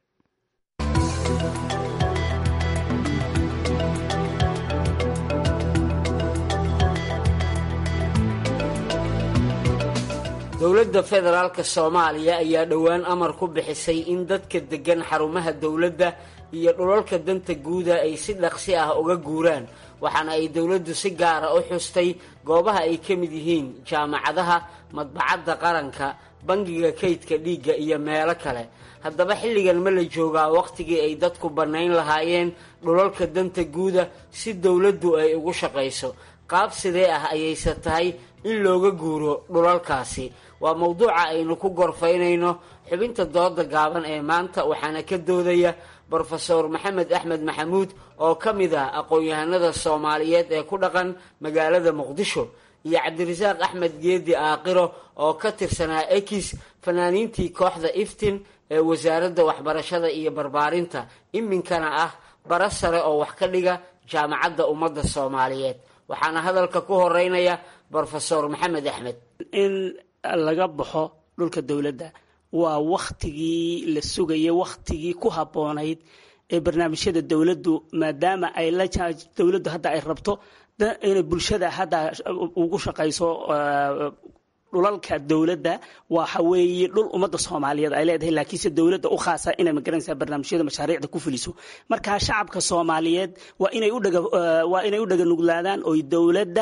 dowladda federaalk soomaaliya ayaa dhowaan amar ku bixisay in dadka deggan xarumaha dowladda iyo dhulalka danta guuda ay si dhaqsi ah uga guuraan waxaana ay dowladdu si gaara u xustay goobaha ay ka mid yihiin jaamacadaha madbacadda qaranka bangiga kaydka dhiigga iyo meelo kale haddaba xilligan ma la joogaa wakhtigii ay dadku bannayn lahaayeen dhulalka danta guuda si dowladdu ay ugu shaqayso qaab sidee ah ayayse tahay in looga guuro dhulalkaasi waa mowduuca aynu ku gorfaynayno xubinta dooda gaaban ee maanta waxaana ka doodaya brofeor maxamed axmed maxamuud oo ka mid ah aqoon-yahanada soomaaliyeed ee ku dhaqan magaalada muqdisho iyo cabdirasaaq axmed geedi aaqiro oo ka tirsanaa ekis fanaaniintii kooxda iftin ee wasaaradda waxbarashada iyo barbaarinta iminkana ah bara sare oo wax ka dhiga jaamacadda ummadda soomaaliyeed waxaana hadalka ku horeynaya brofesor maxamed axmed in laga baxo dhulka dowladda waa wakhtigii la sugayay wakhtigii ku habboonayd ee barnaamijyada dowladdu maadaama ay la dowladdu hadda ay rabto inay bulshada hadda ugu shaqayso dhulalka dowladda waxa weeye dhul ummadda soomaaliyeed ay leedahay laakiinse dowladda u khaasa inay magaranaysaa barnaamijyada mashaariicda ku fuliso marka shacabka soomaaliyeed waa inay u dhaga waa inay u dhaganuglaadaan oy dowladda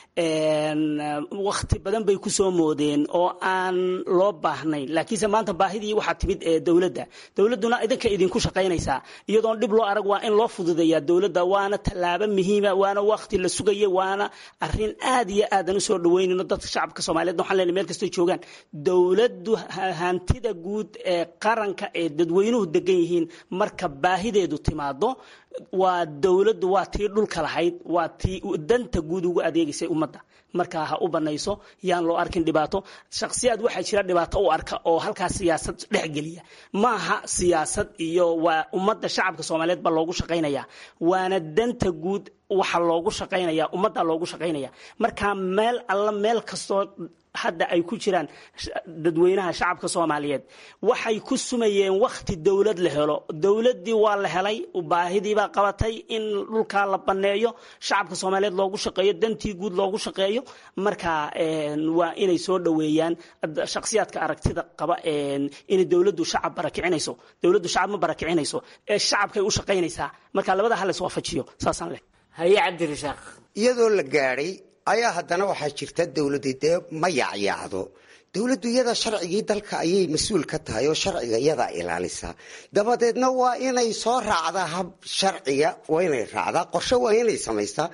wakhti badan bay kusoo moodeen oo aan loo baahnayn laakiinse maanta baahidii waxaa timid ee dowladda dowladduna idinka idinku shaqaynaysaa iyadoon dhib loo arag waa in loo fududeeyaa dowladda waana tallaabo muhiima waana wakhti la sugaya waana arrin aad iyo aadan usoo dhaweynayno dadka shacabka soomaaliyeed waxaan leenahay meel kastoo joogaan dowladdu hantida guud ee qaranka ee dadweynuhu degan yihiin marka baahideedu timaado waa dowladdu waa tii dhulka lahayd waa tii danta guud ugu adeegaysay ummadda markaa ha u banayso yaan loo arkin dhibaato shakhsiyaad waxaa jira dhibaato u arka oo halkaas siyaasad dhexgeliya maaha siyaasad iyo waa ummadda shacabka soomaaliyeed baa loogu shaqaynaya waana danta guud waxa loogu shaqaynaya ummadda loogu shaqaynaya markaa meel alla meel kastoo hadda ay ku jiraan dadweynaha shacabka soomaaliyeed waxay ku sumayeen wakhti dowlad la helo dowladdii waa la helay baahidiibaa qabatay in dhulkaa la banneeyo shacabka soomaaliyeed loogu shaqeeyo dantii guud loogu shaqeeyo marka waa inay soo dhoweeyaan shakhsiyaadka aragtida qaba inay dowladdu shacab barakicinayso dowladdu shacab ma barakicinayso ee shacabkay u shaqaynaysaa marka labada hal iswaafajiyo saasaan leh haye cabdirasaaq iyadoo la gaadhay ayaa haddana waxaa jirta dowladii dee ma yaacyaacdo dowladdu iyada sharcigii dalka ayay mas-uul ka tahay oo sharciga iyadaa ilaalisa dabadeedna waa inay soo raacdaa hab sharciga waa inay raacdaa qorshe waa inay samaystaa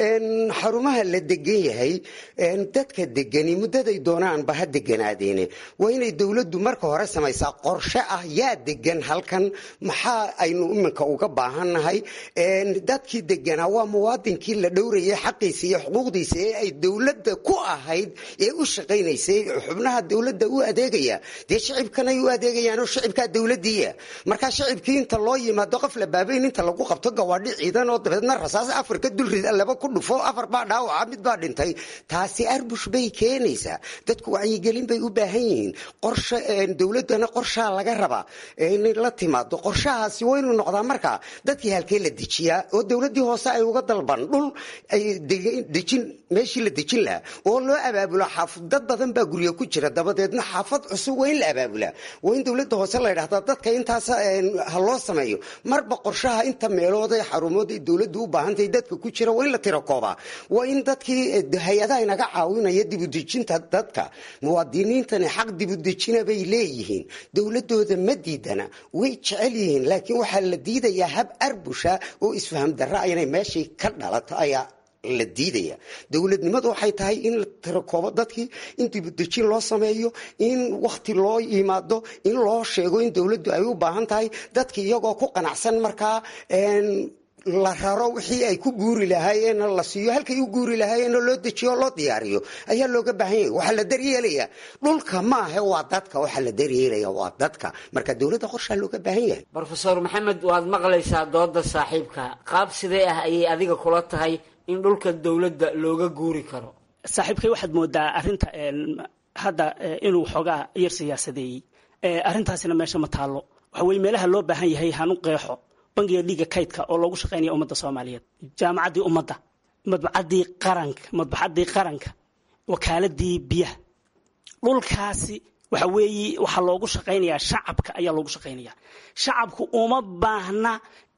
xarumaha la degan yahay dadka degani muddaday doonaanba ha deganaadeene waa inay dowladdu marka hore samaysaa qorshe ah yaa degan halkan maxaa aynu iminka uga baahannahay dadkii deganaa waa muwaadinkii la dhowrayay xaqiisa iyo xuquuqdiisa ee ay dowladda ku ahayd ee u shaqaynaysay xubnaha dowladda u adeegaya dee shicibkanay u adeegayaanoo shicibkaa dowladiiya markaa shicibkii inta loo yimaado qof la baabayn inta lagu qabto gawaadhi ciidan oo dabeedna rasaas afar ka dulrida laba ku dhufo afar baa dhaawaca mid baa dhintay taasi arbush bay keenaysaa dadku wacyigelin bay u baahan yihiin qorshe dowladdana qorshaa laga rabaa inay la timaado qorshahaasi waa inuu noqdaa markaa dadkii halkee la dejiyaa oo dowladdii hoose ay uga dalban dhul ay dejin meeshii la dejin lahaa oo loo abaabulo xaafid dad badan baa gurya ku jira dabadeedna xaafad cusub waa in la abaabulaa waa in dowladda hoose la ydhahdaa dadka intaas ha loo sameeyo marba qorshaha inta meelood ee xarumood ay dowladdu u baahantahay dadka ku jira waa in la tiro koobaa waa in dadkii hay-adaha inaga caawinaya dibudejinta dadka muwaadiniintani xaq dibudejina bay leeyihiin dowladooda ma diidana way jecel yihiin laakiin waxaa la diidayaa hab arbusha oo isfaham darra inay meeshii ka dhalato ayaa la diidaya dowladnimadu waxay tahay in la tirakoobo dadkii in dibudejin loo sameeyo in wakhti loo yimaado in loo sheego in dowladdu ay u baahan tahay dadki iyagoo ku qanacsan markaa la raro wixii ay ku guuri lahaayeen la siiyo halkay u guuri lahaayeen loo dejiyo loo diyaariyo ayaa looga baahan yahay waxaa la daryeelaya dhulka maahe waa dadka waxaa la daryeelaya waa dadka marka dowladda qorshaa looga baahan yahay brofesor maxamed waad maqlaysaa dooda saaxiibka qaab sidee ah ayay adiga kula tahay in dhulka dowladda looga guuri karo saaxiibkay waxaad moodaa arinta hadda inuu xoogaa yar siyaasadeeyey arrintaasina meesha ma taallo waxa weye meelaha loo baahan yahay hanu qeexo bangiga dhiiga kaydka oo loogu shaqaynaya ummadda soomaaliyeed jaamacaddii ummadda madbacadii qaranka madbaxaddii qaranka wakaaladii biyaha dhulkaasi waxa weeye waxaa loogu shaqaynayaa shacabka ayaa loogu shaqaynaya shacabku uma baahna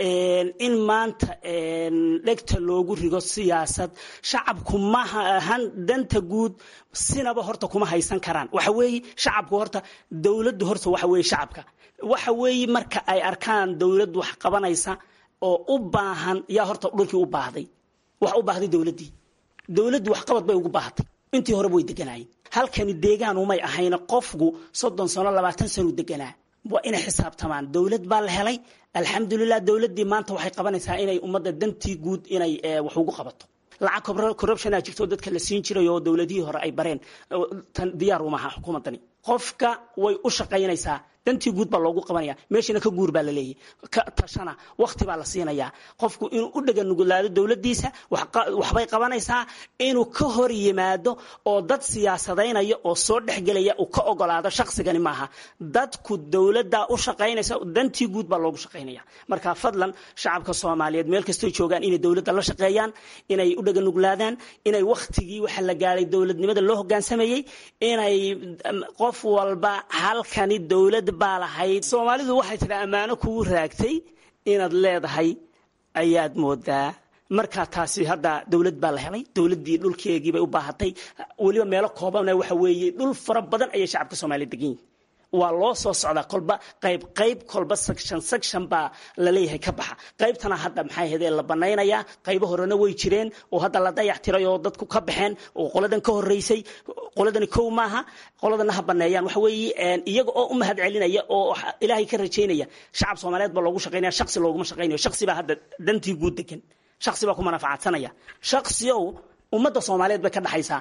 in maanta dhegta loogu rigo siyaasad shacabku maha ahan danta guud sinaba horta kuma haysan karaan waxa weeye shacabku horta dowladdu horta waxa weeye shacabka waxa weeye marka ay arkaan dowlad wax qabanaysa oo u baahan yaa horta dhulkii u baahday wax u baahday dowladdii dowladdu waxqabad bay ugu baahatay intii horeba way deganaayeen halkani deegaan umay ahayna qofku soddon sano labaatan sano deganaa waa inay xisaabtamaan dowlad baa la helay alxamdulilah dowladdii maanta waxay qabanaysaa inay ummadda dantii guud inay wax ugu qabato lacag corruptiona jirto dadka la siin jiray oo dowladihii hore ay bareen tan diyaar umaha xukuumaddani qofka way u shaqaynaysaa dantii guud baa loogu qabanaya meeshana ka guur baa la leeyahy ka tashana wakti baa la siinayaa qofku inuu u dhaganugulaado dowladdiisa waxbay qabanaysaa inuu ka hor yimaado oo dad siyaasadaynaya oo soo dhexgelaya uu ka ogolaado shaqsigani maaha dadku dowladdaa u shaqaynaysa dantii guud baa loogu shaqaynaya marka fadlan shacabka soomaaliyeed meel kastoy joogaan inay dowladda la shaqeeyaan inay u dhaganuglaadaan inay wakhtigii waxa la gaaray dowladnimada loo hogaansamayey inay qof walba halkani dowlad baa lahayd soomaalidu waxay tidhi ammaano kugu raagtay inaad leedahay ayaad moodaa markaa taasi hadda dowlad baa la helay dowladdii dhulkeegii bay u baahatay weliba meelo koobana waxa weeye dhul fara badan ayay shacabka soomaaliya degan yihin waa loo soo socdaa kolba qayb qayb kolba section section baa laleeyahay ka baxa qaybtana hadda maxay ahayd la banaynayaa qaybo horena way jireen oo hadda la dayac tiray oo dadku ka baxeen oo qoladan ka horeysay qoladani kow maaha qoladana ha baneeyaan waxa weeye iyaga oo u mahad celinaya oo ilaahay ka rajaynaya shacab soomaaliyeed baa loogu shaqaynaya shaksi looguma shaqaynayo shaksi baa hadda dantii guud degan shaksi baa ku manafacadsanaya shaksiyow ummadda soomaaliyeed bay ka dhaxaysaa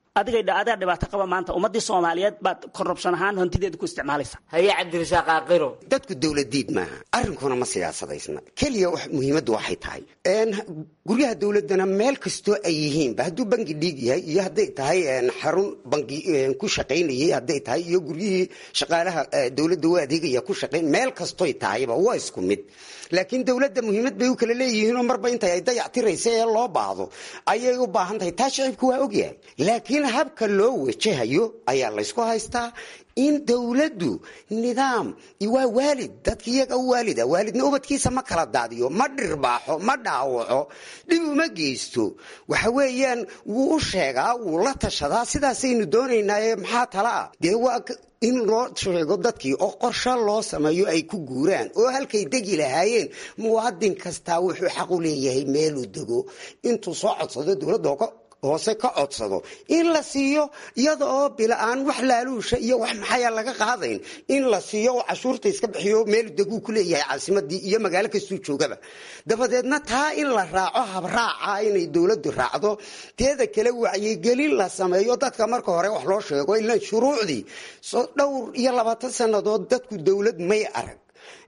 adigay adaa dhibaato qaba maanta ummadii soomaaliyeed baad korrubshan ahaan hantideeda ku isticmaalaysa haye cabdirasaaq aaqiro dadku dowladiid maaha arrinkuna ma siyaasadaysna keliya muhiimaddu waxay tahay guryaha dowladana meel kastoo ay yihiinba hadduu bangi dhiig yahay iyo hadday tahay xarun bangi ku shaqaynayay hadday tahay iyo guryihii shaqaalaha dowladda u adeegaya ku shaqayn meel kastoy tahayba waa isku mid laakiin dowladda muhiimad bay u kala leeyihiinoo marba intay ay dayactiraysa ee loo baahdo ayay u baahan tahay taa shicibku waa ogyahay laakiin habka loo wajahayo ayaa laysku haystaa in dowladdu nidaam waa waalid dadka iyaga u waalida waalidna ubadkiisa ma kala daadiyo ma dhirbaaxo ma dhaawaco dhib uma geysto waxa weeyaan wuu u sheegaa wuu la tashadaa sidaasaynu doonaynaaye maxaa tala ah dee waa in loo sheego dadkii oo qorsho loo sameeyo ay ku guuraan oo halkay degi lahaayeen muwaadin kastaa wuxuu xaq u leeyahay meeluu dego intuu soo codsado dowladda hoose ka codsado in la siiyo iyada oo bila-aan wax laaluusha iyo wax maxaya laga qaadayn in la siiyo oo cashuurta iska bixiyo meel deguu ku leeyahay caasimadii iyo magaalo kastuu joogaba dabadeedna taa in la raaco habraaca inay dowladdu raacdo teeda kale wacyigelin la sameeyo dadka marka hore wax loo sheego ilaan shuruucdii dhowr iyo labaatan sannadood dadku dowlad may arag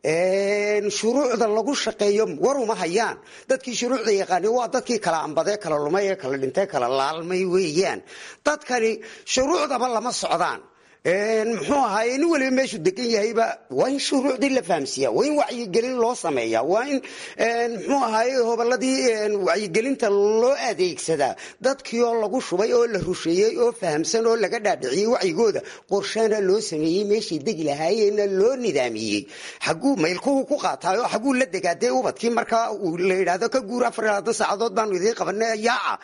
shuruucda lagu shaqeeyo waruma hayaan dadkii shuruucda yaqaani waa dadkii kala ambadee kala lumay ee kala dhintee kala laalmay weeyaan dadkani shuruucdaba lama socdaan muxuu ahaaye nin waliba meeshuu degan yahayba waa in shuruucdii la fahamsiiya waa in wacyigelin loo sameeya waa in muxuu ahaaye hobolladii wacyigelinta loo adeegsadaa dadkii oo lagu shubay oo la rusheeyey oo fahamsan oo laga dhaadhiciyey wacyigooda qorshana loo sameeyey meeshay degi lahaayeenna loo nidaamiyey xaguu maylkuhu ku qaataayo xaguu la degaadee ubadkii markaa uu la yidhaahdo ka guur afar iyo labaatan saacadood baanu idiin qabanay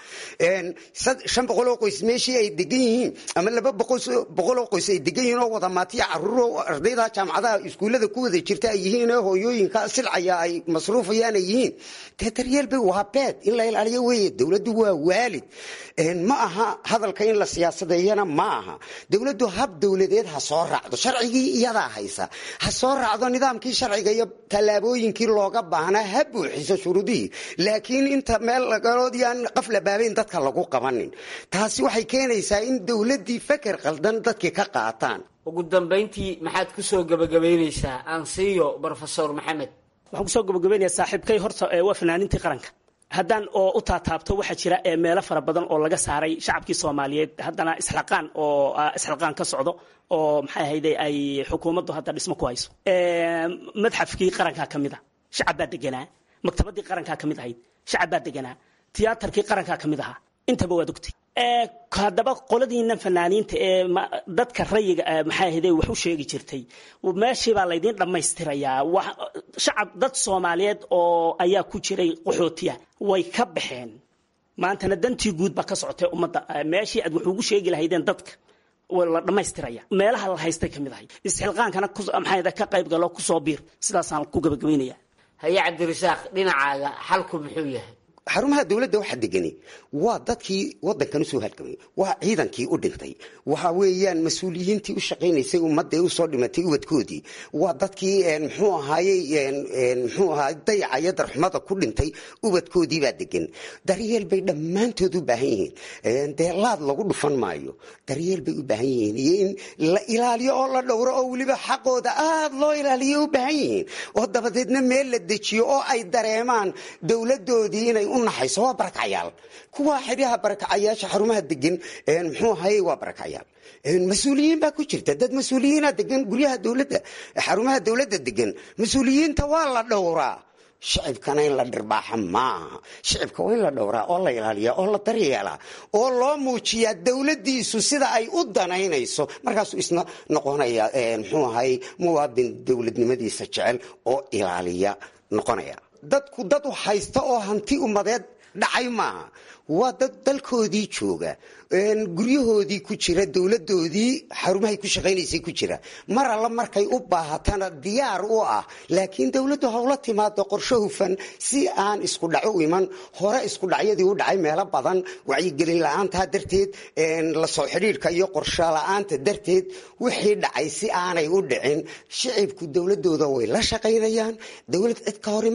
yaaca shan boqol oo qoys meeshii ay degan yihiin ama laba boqol oo qoys ay degan yihiin oo wada maatiya caruuro ardayda jaamacadaha iskuullada ku wada jirta ay yihiin ee hooyooyinka silcaya ay masruufayaan ay yihiin dee daryeelbay waa beed in la ilaaliyo weeye dowladdu waa waalid ma aha hadalka in la siyaasadeeyana ma aha dowladdu hab dowladeed ha soo raacdo sharcigii iyadaa haysa ha soo raacdo nidaamkii sharciga iyo tallaabooyinkii looga baahnaa ha buuxiso shuruudihii laakiin inta meel lagaloodii aan qaf la baabayn dadka lagu qabanin taasi waxay keenaysaa in dowladdii feker qaldan dadkii ka qaataan ugu dambayntii maxaad ku soo gabagabaynaysaa ansiyo brofesor maxamed waxaan kusoo gabagabaynayaa saaxiibkay horta waa fanaaniintii qaranka haddaan oo u taataabto waxaa jira meelo fara badan oo laga saaray shacabkii soomaaliyeed haddana isxilqaan oo isxilqaan ka socdo oo maxay ahayde ay xukuumaddu hadda dhismo ku hayso madxafkii qarankaa ka mid a shacab baa deganaa maktabadii qarankaa ka mid ahayd shacab baa deganaa tiyaatarkii qarankaa ka mid ahaa intaba waad ogtay haddaba qoladiinan fanaaniinta ee dadka rayiga maxay ahayde wax u sheegi jirtay meeshii baa laydiin dhammaystirayaa shacab dad soomaaliyeed oo ayaa ku jiray qaxootiya way ka baxeen maantana dantii guud baa ka socotay ummadda meeshii aad wax ugu sheegi lahaydeen dadka la dhammaystiraya meelaha la haystay ka mid ahay isxilqaankana maxay ka qayb galo kusoo biir sidaasaan ku gabagabaynaya haye cabdirasaaq dhinacaaga xalku muxuu yahay xarumaha dowladda waxaa degani waa dadkii wadankan usoo halgamay waa ciidankii u dhintay waxa weeyaan mas-uuliyiintii u shaqaynaysay ummadda usoo dhimatay ubadkoodii waa dadkii mxuu ahaayey mxuu ahaay dayacaya darxumada ku dhintay ubadkoodii baa degan daryeel bay dhammaantood u baahan yihiin dee laad lagu dhufan maayo daryeel bay u baahan yihiin iyo in la ilaaliyo oo la dhowro oo weliba xaqooda aad loo ilaaliyo u baahan yihiin oo dabadeedna meel la dejiyo oo ay dareemaan dowladoodii inay naxayso waa barakacayaal kuwa xeryaha barakacayaasha xarumaha degan muxuu ahaye waa barakacayaal mas-uuliyiin baa ku jirta dad mas-uuliyiina degan guryaha dowladda xarumaha dowladda degan mas-uuliyiinta waa la dhowraa shicibkana in la dhirbaaxa maaha shicibka waa in la dhowraa oo la ilaaliyaa oo la daryeelaa oo loo muujiyaa dowladdiisu sida ay u danaynayso markaasuu isna noqonaya muxuu ahaye muwaadin dowladnimadiisa jecel oo ilaaliya noqonaya dadku dad u haysta oo hanti ummadeed dhacay maaha waa dad dalkoodii jooga guryahoodii ku jira dowladoodii xarumahay ku shaqaynaysay ku jira mar alla markay u baahatana diyaar u ah laakiin dowladdu hawla timaado qorsho hufan si aan isku dhaco u iman hore isku dhacyadii u dhacay meelo badan wacyigelin la-aantaa darteed la soo xidhiidhka iyo qorsho la-aanta darteed wixii dhacay si aanay u dhicin shicibku dowladooda way la shaqaynayaan dowlad cid ka hor iman kartaa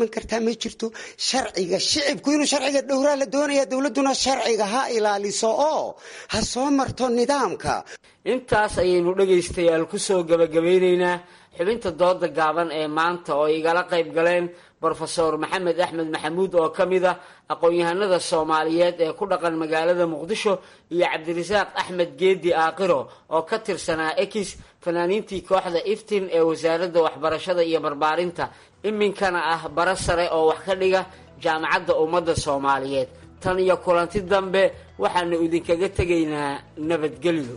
ma jirto sharciga shicibku inuu sharciga dhowraa la doonaya dowladduna sharciga ha ilaaliso oo ha soo marto nidaamka intaas ayaynu dhegaystayaal kusoo gabagabeyneynaa xubinta dooda gaaban ee maanta oo igala qayb galeen brofesor maxamed axmed maxamuud oo ka mid ah aqoon-yahanada soomaaliyeed ee ku dhaqan magaalada muqdisho iyo cabdirasaaq axmed geedi aaqiro oo ka tirsanaa ekis fanaaniintii kooxda iftin ee wasaaradda waxbarashada iyo barbaarinta iminkana ah bara sare oo wax ka dhiga jaamacadda ummadda soomaaliyeed tan iyo kulanti dambe waxaanu idinkaga tegaynaa nabadgelyo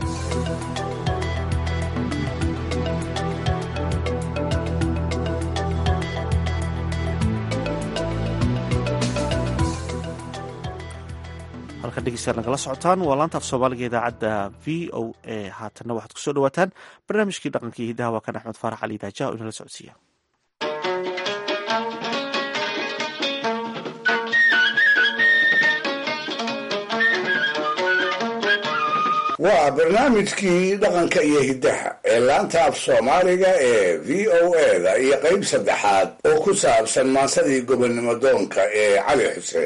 halkan dhegeystayaal nagala socotaan waa laanta af soomaaliga idaacadda v o a haatanna waxaad kusoo dhawaataan barnaamijkii dhaqankii hidaha waa kan axmed faarax cali daaja oo inala socodsiiya waa barnaamijkii dhaqanka iyo hiddaha ee laanta af soomaaliga ee v o eda iyo qayb saddexaad oo ku saabsan maansadii gobonnimo doonka ee cali xuseen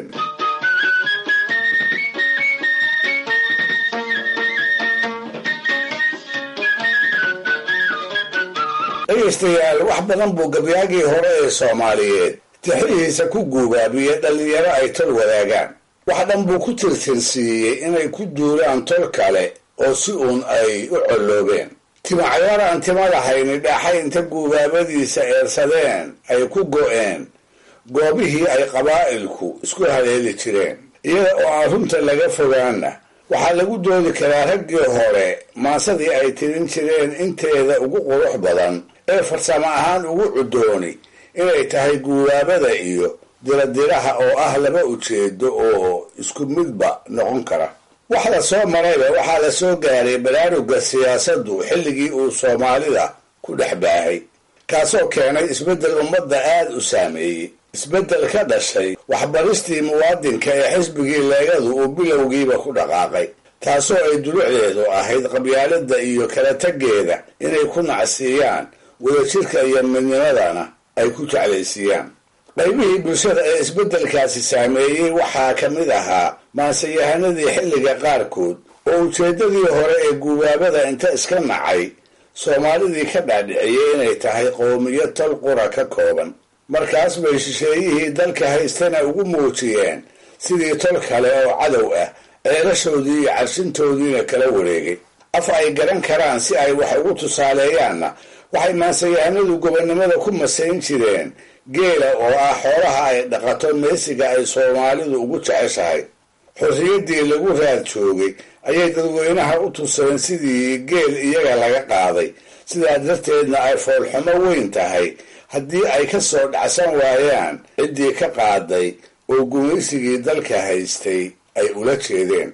dhegaystayaal wax badan buu gabyaagii hore ee soomaaliyeed tixihiisa ku guubaabiyey dhallinyaro ay tol wadaagaan wax dhan buu ku tirtirsiiyey inay ku duulaan tol kale oo si uun ay u colloobeen timacayaar aan tima lahayni dhaaxay inta guubaabadiisa eersadeen ay ku go'een goobihii ay qabaa'ilku isku haleeli jireen iyada oo aan runta laga fogaanna waxaa lagu doodi karaa raggii hore maasadii ay tirin jireen inteeda ugu qurux badan ee farsamo ahaan ugu cudooni inay tahay guubaabada iyo diradiraha oo ah laba ujeedo oo isku midba noqon kara wax la soo marayba waxaa la soo gaaray baraaruga siyaasaddu xilligii uu soomaalida ku dhex baahay kaasoo keenay isbeddel ummadda aad u saameeyey isbeddel ka dhashay waxbaristii muwaadinka ee xisbigii leegadu uu bilowgiiba ku dhaqaaqay taasoo ay dulucdeedu ahayd qabyaalada iyo kala taggeeda inay ku nacsiiyaan wadajirka iyo midnimadana ay ku jeclaysiiyaan qaybihii bulshada ee isbeddelkaasi saameeyey waxaa ka mid ahaa maanseyahanadii xilliga qaarkood oo ujeeddadii hore ee guubaabada inta iska nacay soomaalidii ka dhaadhiciyey inay tahay qowmiyo tol qura ka kooban markaas bay shisheeyihii dalka haystana ugu muujiyeen sidii tol kale oo cadow ah ceelashoodii iyo carshintoodiina kala wareegay af ay garan karaan si ay wax ugu tusaaleeyaanna waxay maanseyahanadu gobonnimada ku masayn jireen geela oo ah xoolaha ay dhaqato meesiga ay soomaalidu ugu jeceshahay xorriyaddii lagu raad joogay ayay dadweynaha u tuseen sidii geel iyaga laga qaaday sidaa darteedna ay foolxumo weyn tahay haddii ay ka soo dhacsan waayaan ciddii ka qaaday oo gumaysigii dalka haystay ay ula jeedeen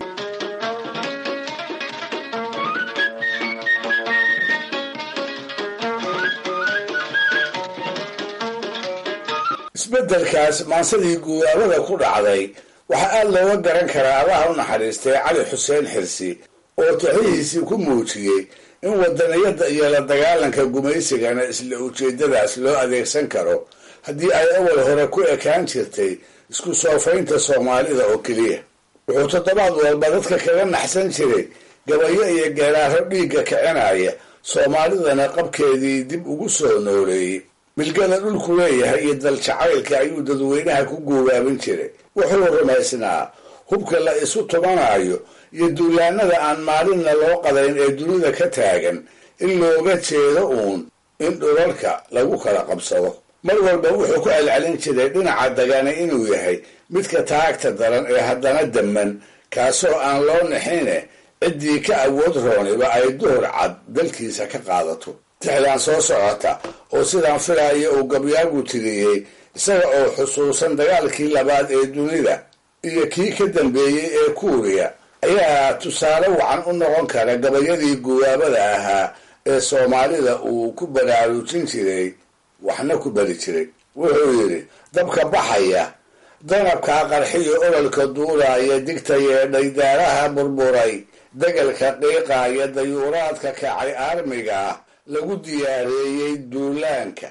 isbeddelkaas maansadii guubaabada ku dhacday waxaa aad looga garan karaa allaha u naxariistay cali xuseen xirsi oo tixihiisii ku muujiyey in wadaniyadda iyo la dagaalanka gumaysigana isla ujeeddadaas loo adeegsan karo haddii ay awal hore ku ekaan jirtay isku soofaynta soomaalida oo keliya wuxuu toddobaad walba dadka kaga naxsan jiray gabayo iyo geeraaro dhiigga kicinaya soomaalidana qabkeedii dib ugu soo nooleeyey milgada dhulku leeyahay iyo daljacaylka ayuu dadweynaha ku guubaabin jiray wuxuu rumaysnaa hubka la isu tumanayo iyo duulaanada aan maalinna loo qadayn ee dunida ka taagan in looga jeedo uun in dhulalka lagu kala qabsado mar walba wuxuu ku celcelin jiray dhinaca dagani inuu yahay midka taagta daran ee haddana damman kaasoo aan loo nixine ciddii ka awood rooniba ay duhur cad dalkiisa ka qaadato tixdaan soo socota oo sidaan filaya uu gabyaagu tiriyey isaga oo xusuusan dagaalkii labaad ee dunida iyo kii ka dambeeyey ee kuuriya ayaa tusaale wacan u noqon kara gabayadii gubaabada ahaa ee soomaalida uu ku baraarujin jiray waxna ku bari jiray wuxuu yidhi dabka baxaya danabkaa qarxiyo ololka duulaaya digta yeedhay daaraha burburay degalka qiiqaaya dayuuraadka kacay aarmiga ah lagu diyaareeyey duulaanka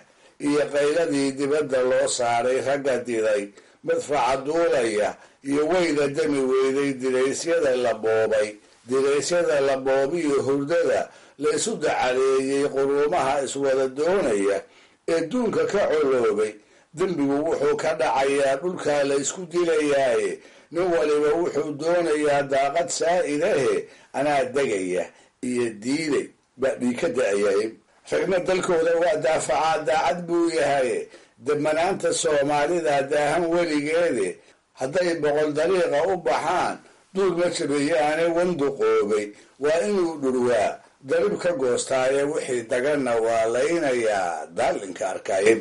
iyo qayladii dibadda loo saaray ragga diday madfaca duulaya iyo weyda dami weyday diraysyada la boobay diraysyada la boobiyo hurdada la isu dacareeyey quruumaha iswada doonaya ee duunka ka coloobay dembigu wuxuu ka dhacayaa dhulkaa la isku dilayaaye nin waliba wuxuu doonayaa daaqad saa'idahe anaa degaya iyo diiday baa dhii ka da-yahay ragna dalkooda waa daafacaa daacad buu yahay debanaanta soomaalida daahan weligeede hadday boqol dariiqa u baxaan duul ma jabeeyaane wanduqoobay waa inuu dhurwaa darib ka goostaaye wixii daganna waa laynayaa daalinka arkayn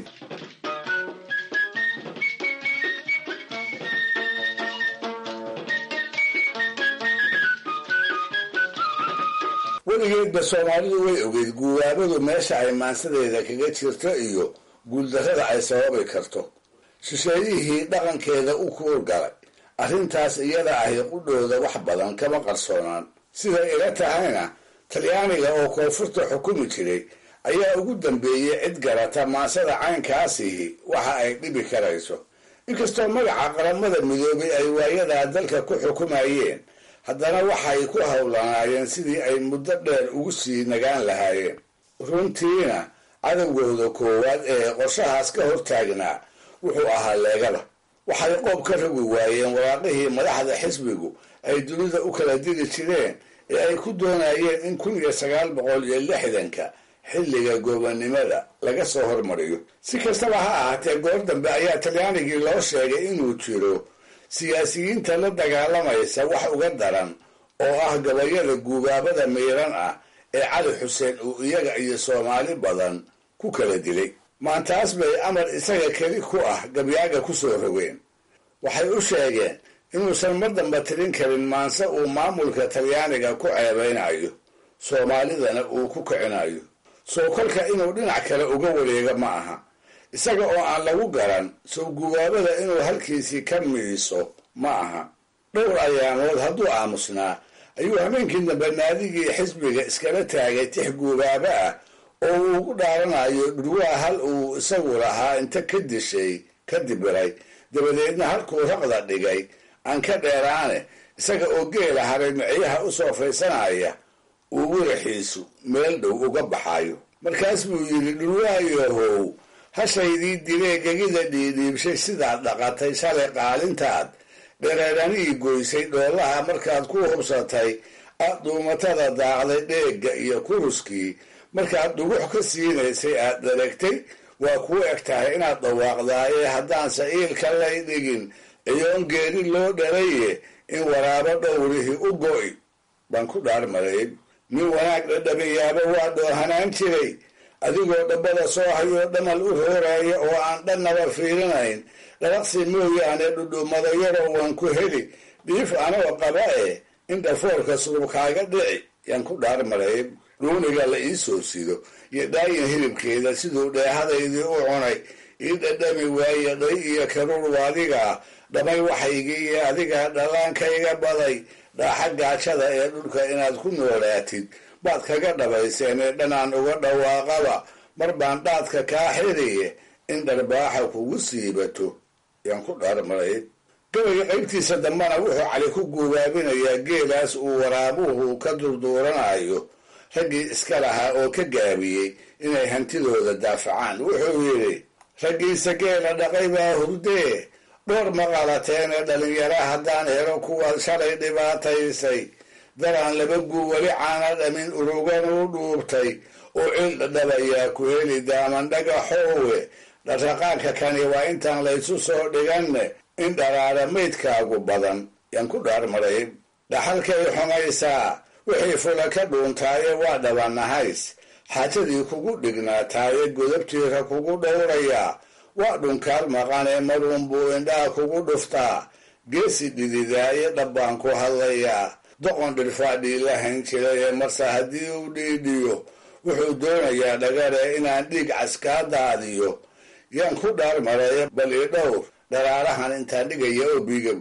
weligeedba soomaalidu way ogeyd guubaabadu meesha ay maansadeeda kaga jirto iyo guuldarrada ay sababi karto shisheeyihii dhaqankeeda u kuurgalay arrintaas iyada ahi qudhooda wax badan kama qarsoonaan siday ila tahayna talyaaniga oo koonfurta xukumi jiray ayaa ugu dambeeyey cid garata maansada caynkaasihi waxa ay dhibi karayso inkastoo magaca qaramada midoobay ay waayadaa dalka ku xukumayeen haddana waxay ku howlanaayeen sidii ay muddo dheer ugu sii nagaan lahaayeen runtiina cadowgooda koowaad ee qorshahaas ka hortaagnaa wuxuu ahaa leegada waxay qoob ka rogi waayeen waraaqihii madaxda xisbigu ay dunida u kala diri jireen ee ay ku doonayeen in kun iyo sagaal boqol iyo lixdanka xilliga goobannimada laga soo hormariyo si kastaba ha ahaatee goor dambe ayaa talyaanigii loo sheegay inuu jiro siyaasiyiinta la dagaalamaysa wax uga daran oo ah gabayada guubaabada miiran ah ee cali xuseen uu iyaga iyo soomaali badan ku kala dilay maantaas bay amar isaga keli ku ah gabyaaga ku soo rogeen waxay u sheegeen inuusan mar damba tirin karin maanse uu maamulka talyaaniga ku ceebaynayo soomaalidana uu ku kicinayo soo kolka inuu dhinac kale uga wareego ma aha isaga oo aan lagu garan soo gubaabada inuu halkiisii ka miiso ma aha dhowr ayaamood hadduu aamusnaa ayuu habeenkii dambe naadigii xisbiga iskala taagay tix guubaabo ah oo uu ugu dhaaranayo dhurwaa hal uu isagu lahaa inta ka dishay ka dibiray dabadeedna halkuu raqda dhigay aan ka dheeraane isaga oo geela haray miciyaha u soo faysanaya uu wiraxiisu meel dhow uga baxayo markaas buu yidhi dhurwaayahow hashaydii dilee gegida dhiidhiibshay sidaad dhaqatay shalay qaalintaad dhereeranii goysay dhoolaha markaad ku hubsatay aad duumatada daaqday dheegga iyo kuruskii markaad dhugux ka siinaysay aad dharagtay waa kuu eg tahay inaad dhawaaqdaaye haddaanse iilka lay dhigin iyoon geeri loo dhalaye in waraabo dhowrihii u go'i baan ku dhaarmaray nin wanaag dhadhamiyaaba waa dhoohanaan jiray adigoo dhabbada soo hayoo dhamal u rooraya oo aan dhannaba fiirinayn dhalaqsi mooyaane dhudhummada yaroo waan ku heli dhiif anoo qaba e in dhafoorka surubkaaga dhici yaan ku dhaarmaray dhuuniga la ii soo sido iyo dhaayin hilibkeeda siduu dheehadaydii u cunay ii dhadhami waaye dhay iyo karuur waadigaa dhamay waxaygii iyo adigaa dhallaankayga baday dhaaxa gaajada ee dhulka inaad ku noolaatid baad kaga dhabayseen ee dhanaan uga dhawaaqaba mar baan dhaadka kaa xiriye in dharbaaxa kugu siibato yaan ku dhaarmaray gabayga qaybtiisa dambana wuxuu cali ku guubaabinayaa geelaas uu waraabuhu ka durduuranayo raggii iska lahaa oo ka gaabiyey inay hantidooda daafacaan wuxuu yidhi raggiisa geela dhaqay baa hurdee dhowr maqalateen ee dhalinyara haddaan helo kuwaad shalay dhibaataysay daraan laba guu weli caana dhamin urugan u dhuubtay oo cil dhadhabayaa ku heli daaman dhagaxoowe dharraqaanka kani waa intaan laysu soo dhiganne in dharaara maydkaagu badan yaan ku dhaarmaray dhaxalkay xumaysaa wixii fula ka dhuuntaaye waa dhabanahays xaajadii kugu dhignaataaye godabtiira kugu dhowrayaa waa dhunkaal maqanee maruunbuu indhaha kugu dhuftaa geesi dhididaaye dhabbaan ku hadlayaa doqon dhirfaadhii la hayn jiray ee marse haddii uu dhiidhiyo wuxuu doonayaa dhagare inaan dhiig caskaa daadiyo yaan ku dhaarmaraya bal i dhowr dharaarahan intaan dhigaya oo biiga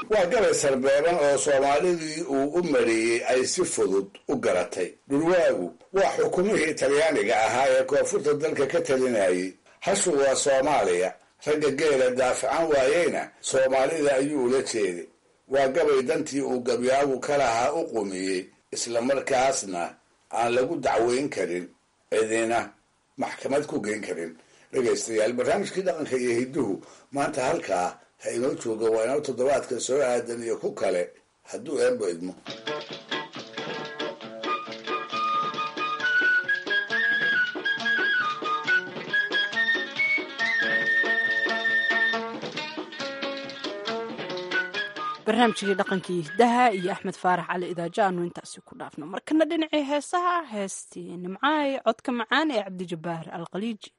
waa gabay sarbeeban oo soomaalidii uu u mariyey ay si fudud u garatay dhulwaagu waa xukumihii talyaaniga ahaa ee koonfurta dalka ka talinayay hashu waa soomaaliya ragga geela daafacan waayeyna soomaalida ayuu ula jeeday waa gabay dantii uu gabyaagu ka lahaa u qumiyey islamarkaasna aan lagu dacweyn karin cidina maxkamad ku geyn karin dhegaystayaal barnaamijkii dhaqanka iyo hidduhu maanta halkaa ha inoo jooga waa inoo toddobaadka soo aadan iyo ku kale hadduu eebbo idmo barnaamijkii dhaqankii hiddaha iyo axmed faarax cali idaajo aanu intaasi ku dhaafno markana dhinacii heesaha heestii nimcaay codka macaan ee cabdijabbaar alkhaliiji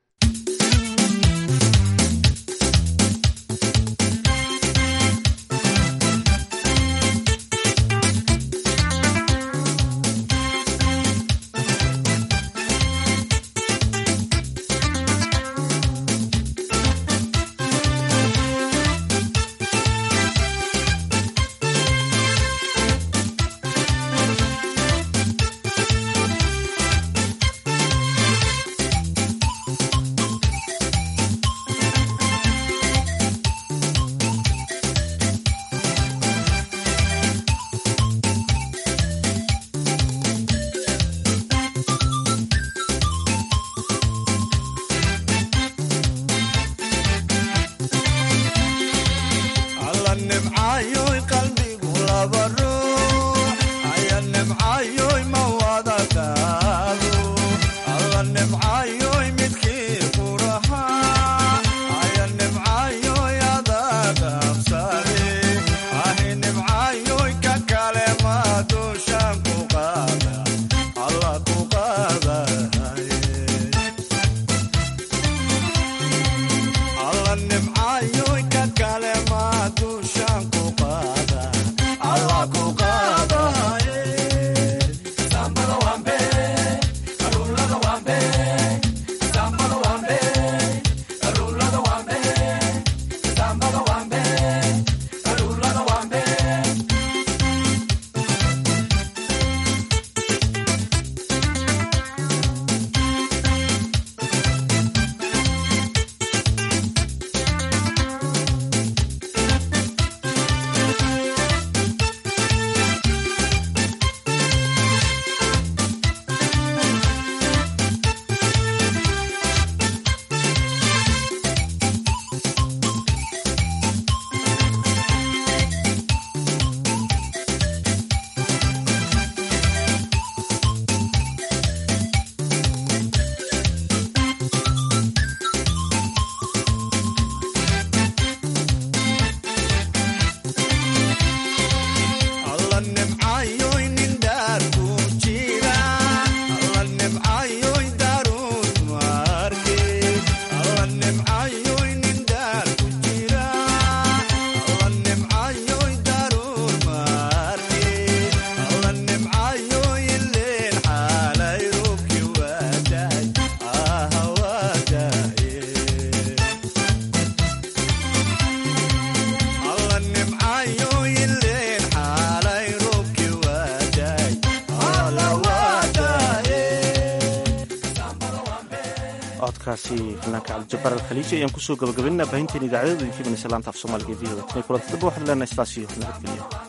codkaasi fanaanka cabdijabaar alkhaliiji ayaan kusoo gabagabaynaa baahinteen idaacadada idinka imanaysa laanta af soomaaliga e v o tan kulanti damba waxaan leenahay sidaas iyo nabadgelyo